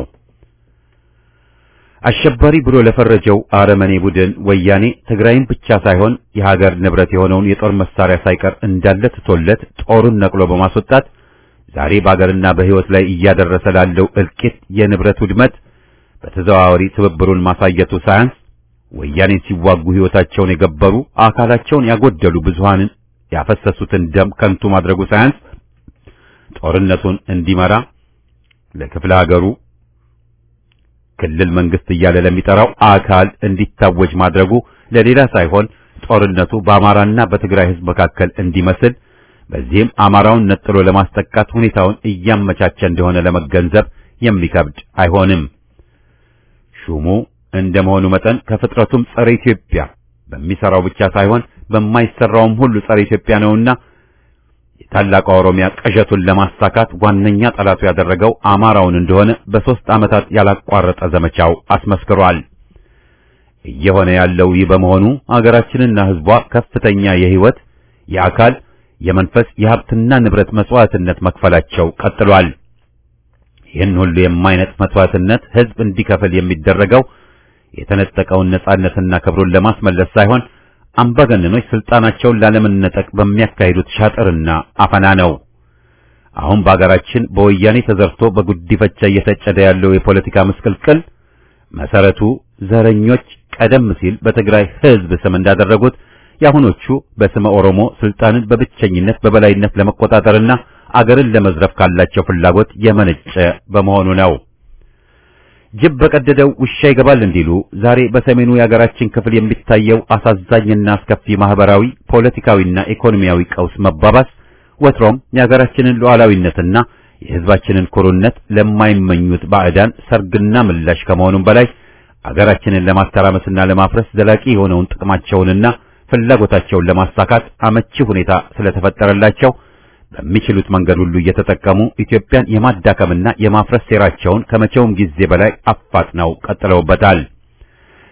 አሸባሪ ብሎ ለፈረጀው አረመኔ ቡድን ወያኔ ትግራይን ብቻ ሳይሆን የሀገር ንብረት የሆነውን የጦር መሳሪያ ሳይቀር እንዳለ ትቶለት ጦሩን ነቅሎ በማስወጣት ዛሬ በአገርና በሕይወት ላይ እያደረሰ ላለው እልቂት፣ የንብረት ውድመት በተዘዋዋሪ ትብብሩን ማሳየቱ ሳያንስ ወያኔን ሲዋጉ ሕይወታቸውን የገበሩ አካላቸውን ያጎደሉ ብዙሃንን ያፈሰሱትን ደም ከንቱ ማድረጉ ሳያንስ ጦርነቱን እንዲመራ ለክፍለ ሀገሩ ክልል መንግስት እያለ ለሚጠራው አካል እንዲታወጅ ማድረጉ ለሌላ ሳይሆን ጦርነቱ በአማራና በትግራይ ሕዝብ መካከል እንዲመስል በዚህም አማራውን ነጥሎ ለማስጠቃት ሁኔታውን እያመቻቸ እንደሆነ ለመገንዘብ የሚከብድ አይሆንም። ሹሙ እንደመሆኑ መጠን ከፍጥረቱም ጸረ ኢትዮጵያ በሚሰራው ብቻ ሳይሆን በማይሰራውም ሁሉ ጸረ ኢትዮጵያ ነውና የታላቋ ኦሮሚያ ቅዠቱን ለማሳካት ዋነኛ ጠላቱ ያደረገው አማራውን እንደሆነ በሦስት ዓመታት ያላቋረጠ ዘመቻው አስመስክሯል። እየሆነ ያለው ይህ በመሆኑ አገራችንና ሕዝቧ ከፍተኛ የሕይወት፣ የአካል፣ የመንፈስ፣ የሀብትና ንብረት መስዋዕትነት መክፈላቸው ቀጥሏል። ይህን ሁሉ የማይነጥፍ መስዋዕትነት ሕዝብ እንዲከፍል የሚደረገው የተነጠቀውን ነጻነትና ክብሩን ለማስመለስ ሳይሆን አምባገነኖች ስልጣናቸውን ላለመነጠቅ በሚያካሂዱት ሻጥርና አፈና ነው። አሁን በአገራችን በወያኔ ተዘርቶ በጉዲፈቻ እየተጨደ ያለው የፖለቲካ ምስቅልቅል መሰረቱ ዘረኞች ቀደም ሲል በትግራይ ሕዝብ ስም እንዳደረጉት የአሁኖቹ በስመ ኦሮሞ ስልጣንን በብቸኝነት በበላይነት ለመቆጣጠርና አገርን ለመዝረፍ ካላቸው ፍላጎት የመነጨ በመሆኑ ነው። ጅብ በቀደደው ውሻ ይገባል እንዲሉ ዛሬ በሰሜኑ የአገራችን ክፍል የሚታየው አሳዛኝና አስከፊ ማህበራዊ፣ ፖለቲካዊና ኢኮኖሚያዊ ቀውስ መባባስ ወትሮም የአገራችንን ሉዓላዊነትና የሕዝባችንን ኩሩነት ለማይመኙት ባዕዳን ሰርግና ምላሽ ከመሆኑም በላይ አገራችንን ለማተራመስና ለማፍረስ ዘላቂ የሆነውን ጥቅማቸውንና ፍላጎታቸውን ለማሳካት አመቺ ሁኔታ ስለተፈጠረላቸው በሚችሉት መንገድ ሁሉ እየተጠቀሙ ኢትዮጵያን የማዳከምና የማፍረስ ሴራቸውን ከመቼውም ጊዜ በላይ አፋጥነው ቀጥለውበታል።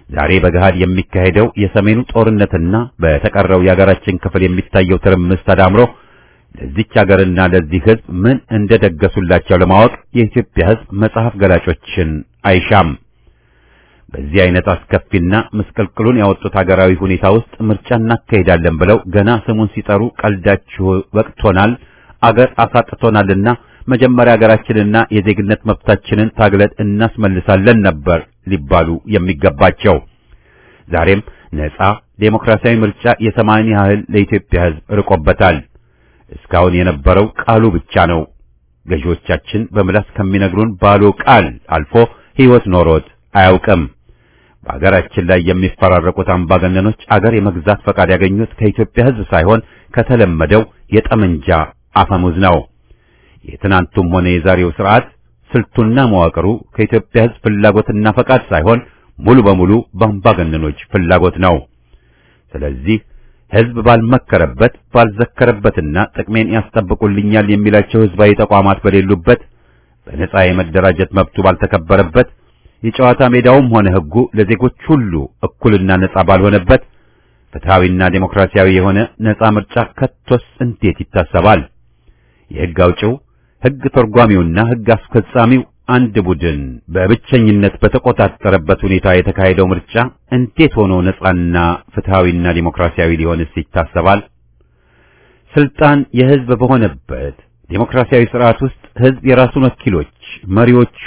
ዛሬ በገሃድ የሚካሄደው የሰሜኑ ጦርነትና በተቀረው የሀገራችን ክፍል የሚታየው ትርምስ ተዳምሮ ለዚች ሀገርና ለዚህ ሕዝብ ምን እንደደገሱላቸው ለማወቅ የኢትዮጵያ ሕዝብ መጽሐፍ ገላጮችን አይሻም። በዚህ አይነት አስከፊና ምስቅልቅሉን ያወጡት ሀገራዊ ሁኔታ ውስጥ ምርጫ እናካሄዳለን ብለው ገና ስሙን ሲጠሩ ቀልዳችሁ ወቅቶናል፣ አገር አሳጥቶናልና መጀመሪያ ሀገራችንና የዜግነት መብታችንን ታግለን እናስመልሳለን ነበር ሊባሉ የሚገባቸው። ዛሬም ነጻ ዴሞክራሲያዊ ምርጫ የሰማይን ያህል ለኢትዮጵያ ሕዝብ ርቆበታል። እስካሁን የነበረው ቃሉ ብቻ ነው። ገዢዎቻችን በምላስ ከሚነግሩን ባሉ ቃል አልፎ ሕይወት ኖሮት አያውቅም። በአገራችን ላይ የሚፈራረቁት አምባገነኖች አገር የመግዛት ፈቃድ ያገኙት ከኢትዮጵያ ሕዝብ ሳይሆን ከተለመደው የጠመንጃ አፈሙዝ ነው። የትናንቱም ሆነ የዛሬው ስርዓት ስልቱና መዋቅሩ ከኢትዮጵያ ሕዝብ ፍላጎትና ፈቃድ ሳይሆን ሙሉ በሙሉ በአምባገነኖች ፍላጎት ነው። ስለዚህ ሕዝብ ባልመከረበት ባልዘከረበትና ጥቅሜን ያስጠብቁልኛል የሚላቸው ሕዝባዊ ተቋማት በሌሉበት በነጻ የመደራጀት መብቱ ባልተከበረበት የጨዋታ ሜዳውም ሆነ ሕጉ ለዜጎች ሁሉ እኩልና ነጻ ባልሆነበት ፍትሐዊና ዴሞክራሲያዊ የሆነ ነጻ ምርጫ ከቶስ እንዴት ይታሰባል? የሕግ አውጪው ሕግ ተርጓሚውና ሕግ አስፈጻሚው አንድ ቡድን በብቸኝነት በተቆጣጠረበት ሁኔታ የተካሄደው ምርጫ እንዴት ሆኖ ነጻና ፍትሐዊና ዲሞክራሲያዊ ሊሆንስ ይታሰባል? ስልጣን የሕዝብ በሆነበት ዴሞክራሲያዊ ስርዓት ውስጥ ሕዝብ የራሱን ወኪሎች መሪዎቹ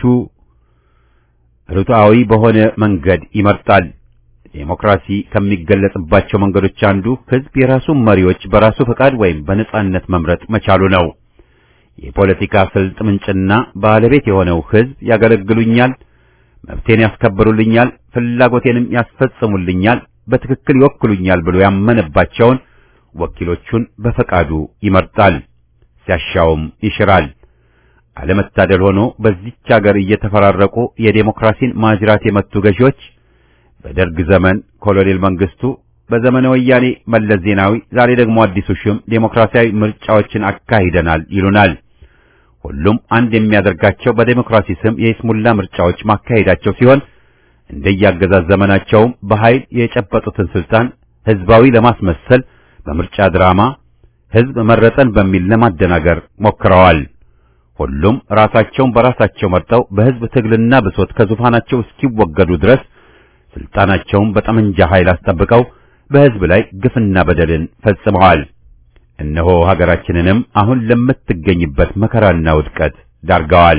ርቱዓዊ በሆነ መንገድ ይመርጣል። ዴሞክራሲ ከሚገለጽባቸው መንገዶች አንዱ ሕዝብ የራሱን መሪዎች በራሱ ፈቃድ ወይም በነጻነት መምረጥ መቻሉ ነው። የፖለቲካ ስልት ምንጭና ባለቤት የሆነው ሕዝብ ያገለግሉኛል፣ መብቴን ያስከብሩልኛል፣ ፍላጎቴንም ያስፈጽሙልኛል፣ በትክክል ይወክሉኛል ብሎ ያመነባቸውን ወኪሎቹን በፈቃዱ ይመርጣል፣ ሲያሻውም ይሽራል። አለመታደል ሆኖ በዚች ሀገር እየተፈራረቁ የዴሞክራሲን ማጅራት የመቱ ገዢዎች በደርግ ዘመን ኮሎኔል መንግስቱ፣ በዘመነ ወያኔ መለስ ዜናዊ፣ ዛሬ ደግሞ አዲሱ ሹም ዴሞክራሲያዊ ምርጫዎችን አካሂደናል ይሉናል። ሁሉም አንድ የሚያደርጋቸው በዴሞክራሲ ስም የይስሙላ ምርጫዎች ማካሄዳቸው ሲሆን እንደያገዛዝ ዘመናቸውም በኃይል የጨበጡትን ስልጣን ህዝባዊ ለማስመሰል በምርጫ ድራማ ህዝብ መረጠን በሚል ለማደናገር ሞክረዋል። ሁሉም ራሳቸውን በራሳቸው መርጠው በህዝብ ትግልና ብሶት ከዙፋናቸው እስኪወገዱ ድረስ ስልጣናቸውን በጠመንጃ ኃይል አስጠብቀው በህዝብ ላይ ግፍና በደልን ፈጽመዋል። እነሆ ሀገራችንንም አሁን ለምትገኝበት መከራና ውድቀት ዳርገዋል።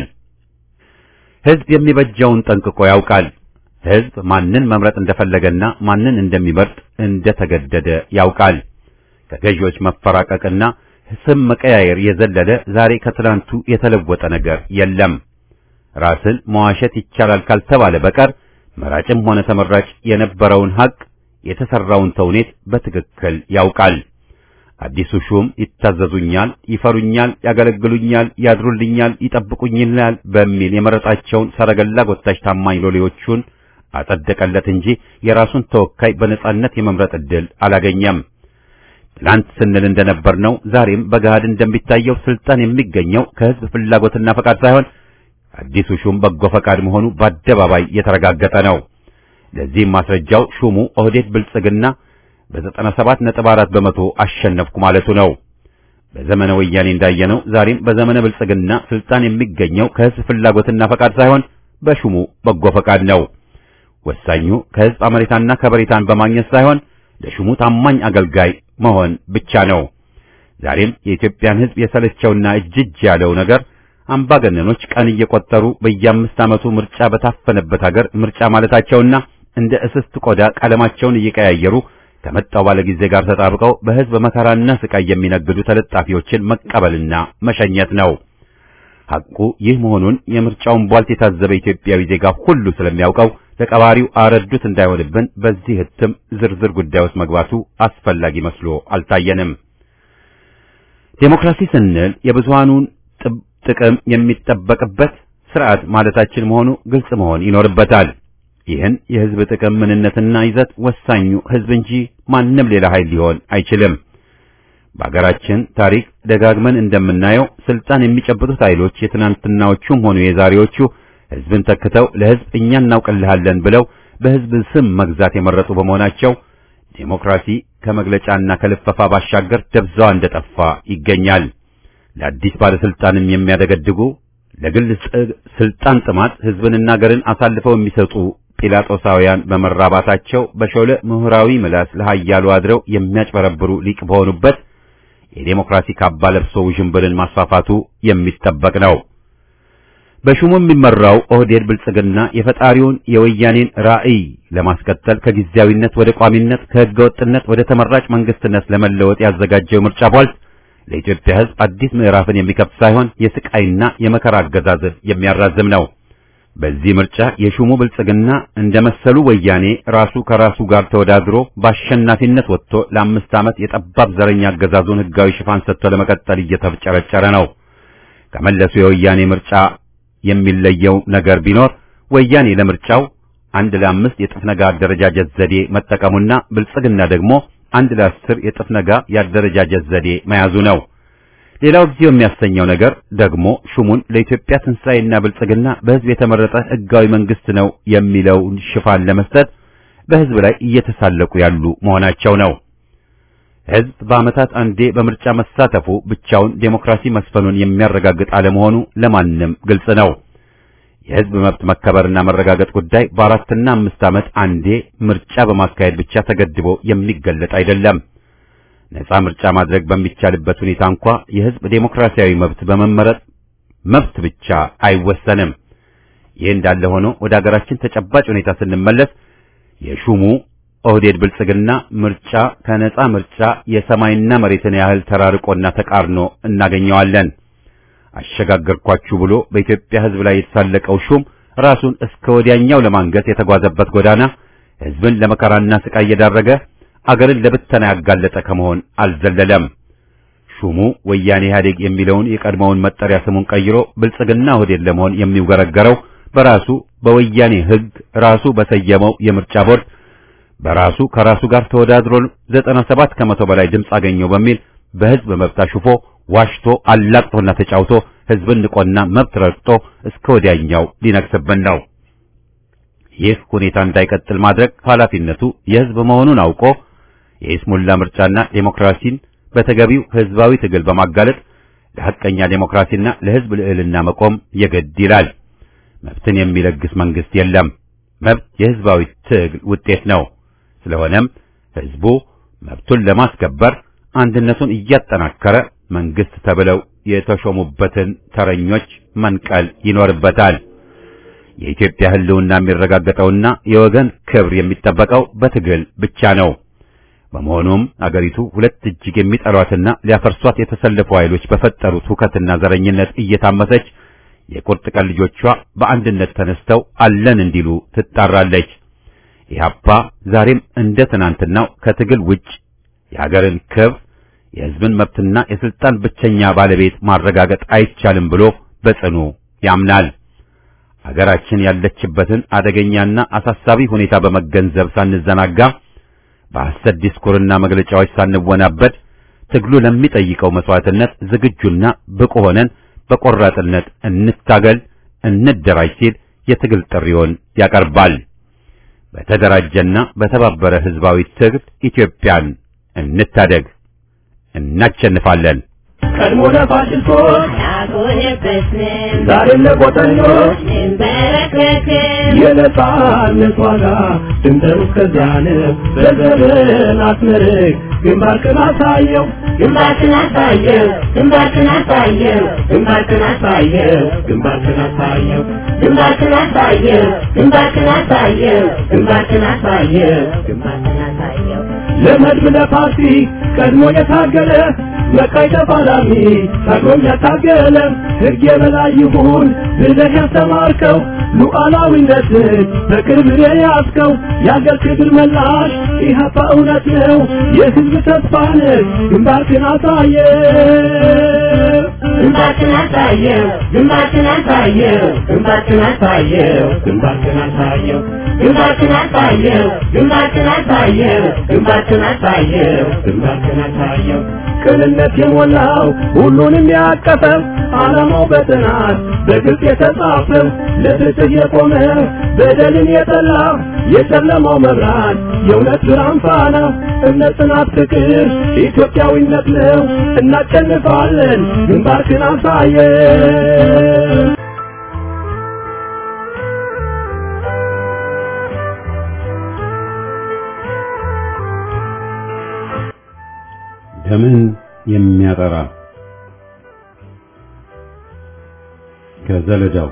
ህዝብ የሚበጀውን ጠንቅቆ ያውቃል። ህዝብ ማንን መምረጥ እንደፈለገና ማንን እንደሚመርጥ እንደተገደደ ያውቃል። ከገዢዎች መፈራቀቅና ስም መቀያየር የዘለለ ዛሬ ከትላንቱ የተለወጠ ነገር የለም። ራስን መዋሸት ይቻላል ካልተባለ በቀር መራጭም ሆነ ተመራጭ የነበረውን ሀቅ የተሰራውን ተውኔት በትክክል ያውቃል። አዲሱ ሹም ይታዘዙኛል፣ ይፈሩኛል፣ ያገለግሉኛል፣ ያድሩልኛል፣ ይጠብቁኝላል በሚል የመረጣቸውን ሰረገላ ጎታች ታማኝ ሎሌዎቹን አጸደቀለት እንጂ የራሱን ተወካይ በነጻነት የመምረጥ ዕድል አላገኘም። ትላንት ስንል እንደነበር ነው። ዛሬም በገሃድ እንደሚታየው ስልጣን የሚገኘው ከህዝብ ፍላጎትና ፈቃድ ሳይሆን አዲሱ ሹም በጎ ፈቃድ መሆኑ በአደባባይ የተረጋገጠ ነው። ለዚህም ማስረጃው ሹሙ ኦህዴድ ብልጽግና በዘጠና ሰባት ነጥብ አራት በመቶ አሸነፍኩ ማለቱ ነው። በዘመነ ወያኔ እንዳየነው ዛሬም በዘመነ ብልጽግና ስልጣን የሚገኘው ከህዝብ ፍላጎትና ፈቃድ ሳይሆን በሹሙ በጎ ፈቃድ ነው። ወሳኙ ከህዝብ አመኔታና ከበሬታን በማግኘት ሳይሆን ለሹሙ ታማኝ አገልጋይ መሆን ብቻ ነው። ዛሬም የኢትዮጵያን ህዝብ የሰለቸውና እጅጅ ያለው ነገር አምባገነኖች ቀን እየቆጠሩ በየአምስት ዓመቱ ምርጫ በታፈነበት ሀገር ምርጫ ማለታቸውና እንደ እስስት ቆዳ ቀለማቸውን እየቀያየሩ ከመጣው ባለጊዜ ጋር ተጣብቀው በህዝብ መከራና ስቃይ የሚነግዱ ተለጣፊዎችን መቀበልና መሸኘት ነው። ሐቁ ይህ መሆኑን የምርጫውን ቧልት የታዘበ ኢትዮጵያዊ ዜጋ ሁሉ ስለሚያውቀው ለቀባሪው አረዱት እንዳይሆንብን በዚህ ህትም ዝርዝር ጉዳይ ውስጥ መግባቱ አስፈላጊ መስሎ አልታየንም። ዴሞክራሲ ስንል የብዙሃኑን ጥቅም የሚጠበቅበት ስርዓት ማለታችን መሆኑ ግልጽ መሆን ይኖርበታል። ይህን የህዝብ ጥቅም ምንነትና ይዘት ወሳኙ ህዝብ እንጂ ማንም ሌላ ኃይል ሊሆን አይችልም። በአገራችን ታሪክ ደጋግመን እንደምናየው ስልጣን የሚጨብጡት ኃይሎች የትናንትናዎቹም ሆኑ የዛሬዎቹ ህዝብን ተክተው ለህዝብ እኛ እናውቅልሃለን ብለው በሕዝብ ስም መግዛት የመረጡ በመሆናቸው ዴሞክራሲ ከመግለጫና ከልፈፋ ባሻገር ደብዛዋ እንደጠፋ ይገኛል። ለአዲስ ባለስልጣንም የሚያደገድጉ ለግል ስልጣን ጥማት ሕዝብንና አገርን አሳልፈው የሚሰጡ ጲላጦሳውያን በመራባታቸው በሾለ ምሁራዊ ምላስ ለሃያሉ አድረው የሚያጭበረብሩ ሊቅ በሆኑበት የዴሞክራሲ ካባ ለብሶ ውዥንብርን ማስፋፋቱ የሚጠበቅ ነው። በሹሙ የሚመራው ኦህዴድ ብልጽግና የፈጣሪውን የወያኔን ራዕይ ለማስቀጠል ከጊዜያዊነት ወደ ቋሚነት ከሕገ ወጥነት ወደ ተመራጭ መንግስትነት ለመለወጥ ያዘጋጀው ምርጫ ቧልት ለኢትዮጵያ ሕዝብ አዲስ ምዕራፍን የሚከፍት ሳይሆን የስቃይና የመከራ አገዛዝን የሚያራዝም ነው። በዚህ ምርጫ የሹሙ ብልጽግና እንደ መሰሉ ወያኔ ራሱ ከራሱ ጋር ተወዳድሮ በአሸናፊነት ወጥቶ ለአምስት ዓመት የጠባብ ዘረኛ አገዛዙን ሕጋዊ ሽፋን ሰጥቶ ለመቀጠል እየተፍጨረጨረ ነው። ከመለሱ የወያኔ ምርጫ የሚለየው ነገር ቢኖር ወያኔ ለምርጫው አንድ ለአምስት የጥፍ ነጋ አደረጃጀት ዘዴ መጠቀሙና ብልጽግና ደግሞ አንድ ለአስር የጥፍ ነጋ የአደረጃጀት ዘዴ መያዙ ነው። ሌላው ጊዜው የሚያሰኘው ነገር ደግሞ ሹሙን ለኢትዮጵያ ትንሣኤና ብልጽግና በሕዝብ የተመረጠ ሕጋዊ መንግስት ነው የሚለውን ሽፋን ለመስጠት በሕዝብ ላይ እየተሳለቁ ያሉ መሆናቸው ነው። ሕዝብ በዓመታት አንዴ በምርጫ መሳተፉ ብቻውን ዴሞክራሲ መስፈኑን የሚያረጋግጥ አለመሆኑ ለማንም ግልጽ ነው። የሕዝብ መብት መከበርና መረጋገጥ ጉዳይ በአራትና አምስት ዓመት አንዴ ምርጫ በማካሄድ ብቻ ተገድቦ የሚገለጥ አይደለም። ነጻ ምርጫ ማድረግ በሚቻልበት ሁኔታ እንኳ የሕዝብ ዴሞክራሲያዊ መብት በመመረጥ መብት ብቻ አይወሰንም። ይህ እንዳለ ሆኖ ወደ አገራችን ተጨባጭ ሁኔታ ስንመለስ የሹሙ ኦህዴድ ብልጽግና ምርጫ ከነጻ ምርጫ የሰማይና መሬትን ያህል ተራርቆና ተቃርኖ እናገኘዋለን። አሸጋገርኳችሁ ብሎ በኢትዮጵያ ሕዝብ ላይ የተሳለቀው ሹም ራሱን እስከ ወዲያኛው ለማንገስ የተጓዘበት ጎዳና ሕዝብን ለመከራና ስቃይ እየዳረገ አገርን ለብተና ያጋለጠ ከመሆን አልዘለለም። ሹሙ ወያኔ ኢህአዴግ የሚለውን የቀድሞውን መጠሪያ ስሙን ቀይሮ ብልጽግና ኦህዴድ ለመሆን የሚውገረገረው በራሱ በወያኔ ሕግ ራሱ በሰየመው የምርጫ ቦርድ በራሱ ከራሱ ጋር ተወዳድሮ 97 ከመቶ በላይ ድምፅ አገኘው በሚል በሕዝብ መብት አሹፎ ዋሽቶ አላቅጦና ተጫውቶ ሕዝብን ንቆና መብት ረግጦ እስከ ወዲያኛው ሊነግስብን ነው። ይህ ሁኔታ እንዳይቀጥል ማድረግ ኃላፊነቱ የሕዝብ መሆኑን አውቆ የኢስሙላ ምርጫና ዴሞክራሲን በተገቢው ሕዝባዊ ትግል በማጋለጥ ለሐቀኛ ዴሞክራሲና ለሕዝብ ልዕልና መቆም የግድ ይላል። መብትን የሚለግስ መንግስት የለም። መብት የሕዝባዊ ትግል ውጤት ነው። ስለሆነም ሕዝቡ መብቱን ለማስከበር አንድነቱን እያጠናከረ መንግስት ተብለው የተሾሙበትን ተረኞች መንቀል ይኖርበታል። የኢትዮጵያ ሕልውና የሚረጋገጠውና የወገን ክብር የሚጠበቀው በትግል ብቻ ነው። በመሆኑም አገሪቱ ሁለት እጅግ የሚጠሏትና ሊያፈርሷት የተሰለፉ ኃይሎች በፈጠሩት ሁከትና ዘረኝነት እየታመሰች የቁርጥ ቀን ልጆቿ በአንድነት ተነስተው አለን እንዲሉ ትጣራለች። ኢህአፓ ዛሬም እንደ ትናንትናው ከትግል ውጭ የሀገርን ክብር የሕዝብን መብትና የስልጣን ብቸኛ ባለቤት ማረጋገጥ አይቻልም ብሎ በጽኑ ያምናል። አገራችን ያለችበትን አደገኛና አሳሳቢ ሁኔታ በመገንዘብ ሳንዘናጋ በሐሰት ዲስኩርና መግለጫዎች ሳንወናበድ ትግሉ ለሚጠይቀው መስዋዕትነት ዝግጁና ብቁ ሆነን በቆራጥነት እንታገል፣ እንደራጅ ሲል የትግል ጥሪውን ያቀርባል። በተደራጀና በተባበረ ሕዝባዊ ትግል ኢትዮጵያን እንታደግ፣ እናቸንፋለን። ቀድሞ ለፋሽስቶች አልሆነበትንም ዛሬም ለቆጠኞች እንበረከክም የነጻነት ዋጋ ድንበሩ እስከዚያ ነው። በዘርን አስመርቅ ግንባርክን አሳየው ግንባርክን አሳየው ግንባርክን አሳየው ግንባርክን አሳየው ግንባርክን አሳየው ግንባርክን አሳየው ግንባርክን አሳየው ግንባርክን አሳየው ግንባርክን አሳየው ለመድብ ለፓርቲ ቀድሞ የታገለ መቃይ ተፋላሚ ታግሎም ያታገለ ሕግ የበላይ ይሁን ብለህ ያስተማርከው ሉዓላዊነትን በቅርብ የያዝከው የአገር ክብር መላሽ ኢህአፓ እውነት ነው የሕዝብ ተስፋ ነህ ግንባርክን አሳየ ግንባርክን አሳየው ግንባርክን አሳየው ግንባርክን አሳየው ግንባርክን አሳየው ግንባርክን አሳየው ግንባርክን አሳየው ግንባርክን አሳየው ግንባርክን አሳየው ቅንነት የሞላው ሁሉንም ያቀፈ ዓላማው በጥናት በግልጽ የተጻፈ ለፍትህ የቆመ በደልን የጠላ የጨለማው መብራት የእውነት ብርሃን ፋና እምነት፣ ጽናት፣ ፍቅር ኢትዮጵያዊነት ነው። እናሸንፋለን። ግንባርክን አሳየን። ደምን የሚያጠራ ከዘለዳው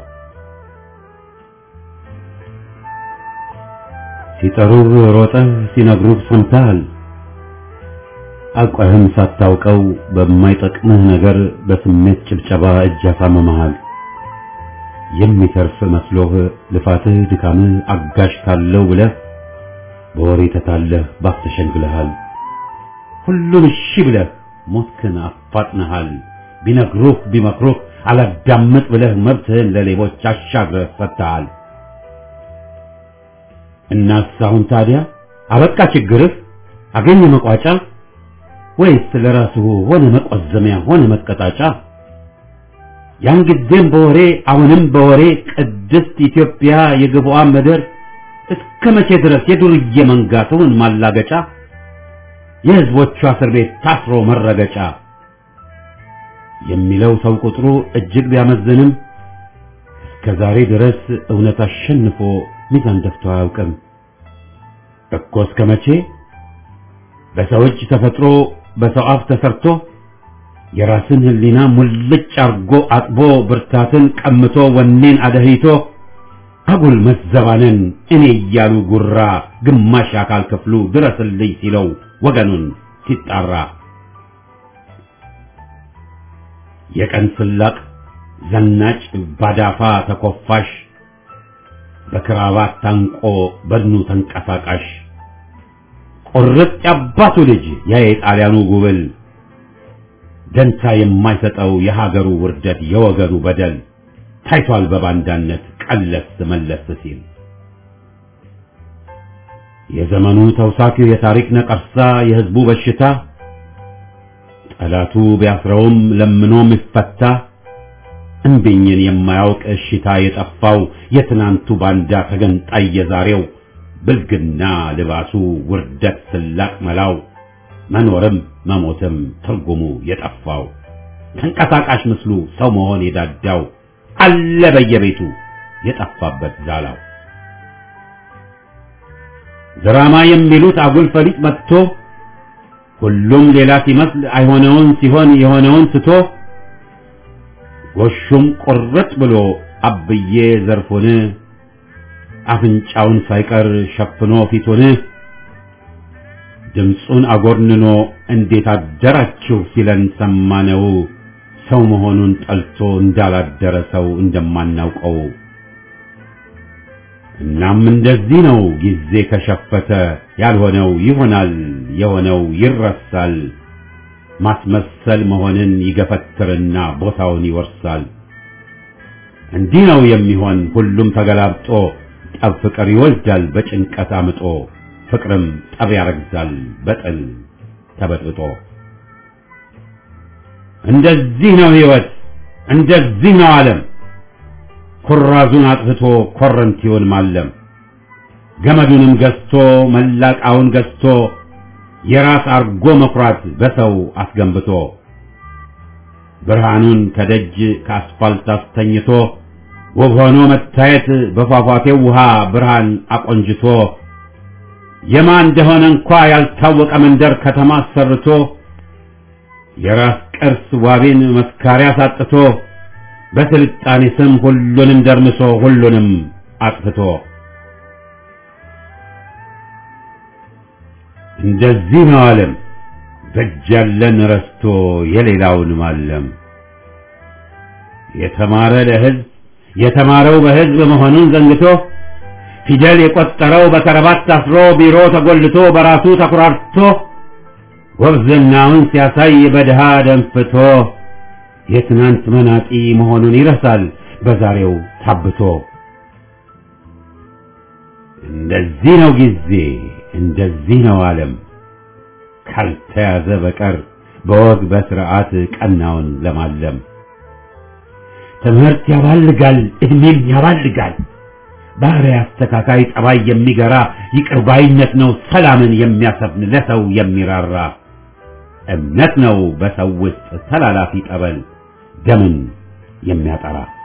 ሲጠሩህ ሮጠህ ሲነግሩህ ሰምተሃል። አውቀህም ሳታውቀው በማይጠቅምህ ነገር በስሜት ጭብጨባ እጅ አሳምመሃል። የሚተርፍ መስሎህ ልፋትህ ድካምህ አጋዥ ካለው ብለህ በወሬ ተታለህ ባፍ ተሸንግለሃል። ሁሉን እሺ ብለህ ሞትክን አፋጥነሃል። ቢነግሩህ ቢመክሩህ አላዳምጥ ብለህ መብትህን ለሌቦች አሻግረህ ሰጥተሃል። እናስ አሁን ታዲያ አበቃ ችግርህ አገኘ መቋጫ ወይስ ለራስህ ሆነ መቆዘሚያ ሆነ መቀጣጫ? ያን ጊዜም በወሬ አሁንም በወሬ ቅድስት ኢትዮጵያ የግብዋን ምድር እስከ መቼ ድረስ የዱርዬ መንጋ ትሁን ማላገጫ የህዝቦቿ እስር ቤት ታስሮ መረገጫ የሚለው ሰው ቁጥሩ እጅግ ቢያመዝንም እስከ ዛሬ ድረስ እውነት አሸንፎ ሚዛን ደፍቶ አያውቅም እኮ እስከ መቼ በሰው እጅ ተፈጥሮ በሰው አፍ ተሰርቶ የራስን ህሊና ሙልጭ አርጎ አጥቦ ብርታትን ቀምቶ ወኔን አደህይቶ አጉል መዘባነን እኔ እያሉ ጉራ ግማሽ አካል ክፍሉ ድረስልኝ ሲለው ወገኑን ሲጣራ የቀን ስላቅ ዘናጭ ባዳፋ ተኮፋሽ በክራባት ታንቆ በድኑ ተንቀሳቃሽ ቁርጥ ያባቱ ልጅ ያ የጣሊያኑ ጉብል ደንታ የማይሰጠው የሀገሩ ውርደት የወገኑ በደል ታይቷል በባንዳነት ቀለስ መለስ ሲል የዘመኑ ተውሳክ የታሪክ ነቀርሳ የህዝቡ በሽታ ጠላቱ ቢያስረውም ለምኖ የሚፈታ እምቢኝን የማያውቅ እሽታ የጠፋው የትናንቱ ባንዳ ተገንጣይ የዛሬው ብልግና ልባሱ ውርደት ስላቅ መላው መኖርም መሞትም ትርጉሙ የጠፋው ተንቀሳቃሽ ምስሉ ሰው መሆን የዳዳው አለ በየቤቱ የጠፋበት ዛላው ድራማ የሚሉት አጉል ፈሊጥ መጥቶ ሁሉም ሌላ ሲመስል አይሆነውን ሲሆን የሆነውን ስቶ ጎሹም ቁርጥ ብሎ አብዬ ዘርፉን አፍንጫውን ሳይቀር ሸፍኖ ፊቱን ድምፁን አጎርንኖ እንዴት አደራችሁ ሲለን ሰማነው ሰው መሆኑን ጠልቶ እንዳላደረ ሰው እንደማናውቀው እናም እንደዚህ ነው ጊዜ ከሸፈተ ያልሆነው ይሆናል የሆነው ይረሳል ማስመሰል መሆንን ይገፈትርና ቦታውን ይወርሳል እንዲህ ነው የሚሆን ሁሉም ተገላብጦ ጠብ ፍቅር ይወልዳል በጭንቀት አምጦ ፍቅርም ጠብ ያረግዛል በጥል ተበጥብጦ እንደዚህ ነው ህይወት እንደዚህ ነው ዓለም ኩራዙን አጥፍቶ ኮረንቲውን ማለም ገመዱንም ገዝቶ መላቃውን ገዝቶ የራስ አርጎ መኩራት በሰው አስገንብቶ ብርሃኑን ከደጅ ከአስፋልት አስተኝቶ ውብ ሆኖ መታየት በፏፏቴው ውሃ ብርሃን አቆንጅቶ የማ እንደሆነ እንኳ ያልታወቀ መንደር ከተማ አሰርቶ የራስ ቅርስ ዋቤን መስካሪያ ሳጥቶ በስልጣኔ ስም ሁሉንም ደርምሶ ሁሉንም አጥፍቶ እንደዚህ ነው ዓለም በእጅ ያለን ረስቶ የሌላውን ማለም የተማረ ለህዝብ የተማረው በህዝብ መሆኑን ዘንግቶ ፊደል የቆጠረው በከረባት ታስሮ ቢሮ ተጎልቶ በራሱ ተኩራርቶ ጎብዝናውን ሲያሳይ በድሃ ደንፍቶ የትናንት መናጢ መሆኑን ይረሳል በዛሬው ታብቶ። እንደዚህ ነው ጊዜ፣ እንደዚህ ነው ዓለም ካልተያዘ በቀር በወግ በስርዓት ቀናውን ለማለም ትምህርት ያባልጋል፣ እድሜም ያባልጋል። ባህሪ አስተካካይ ጠባይ የሚገራ ይቅር ባይነት ነው ሰላምን የሚያሰፍን ለሰው የሚራራ እምነት ነው በሰው ውስጥ ተላላፊ ጠበል ደምን የሚያጠራ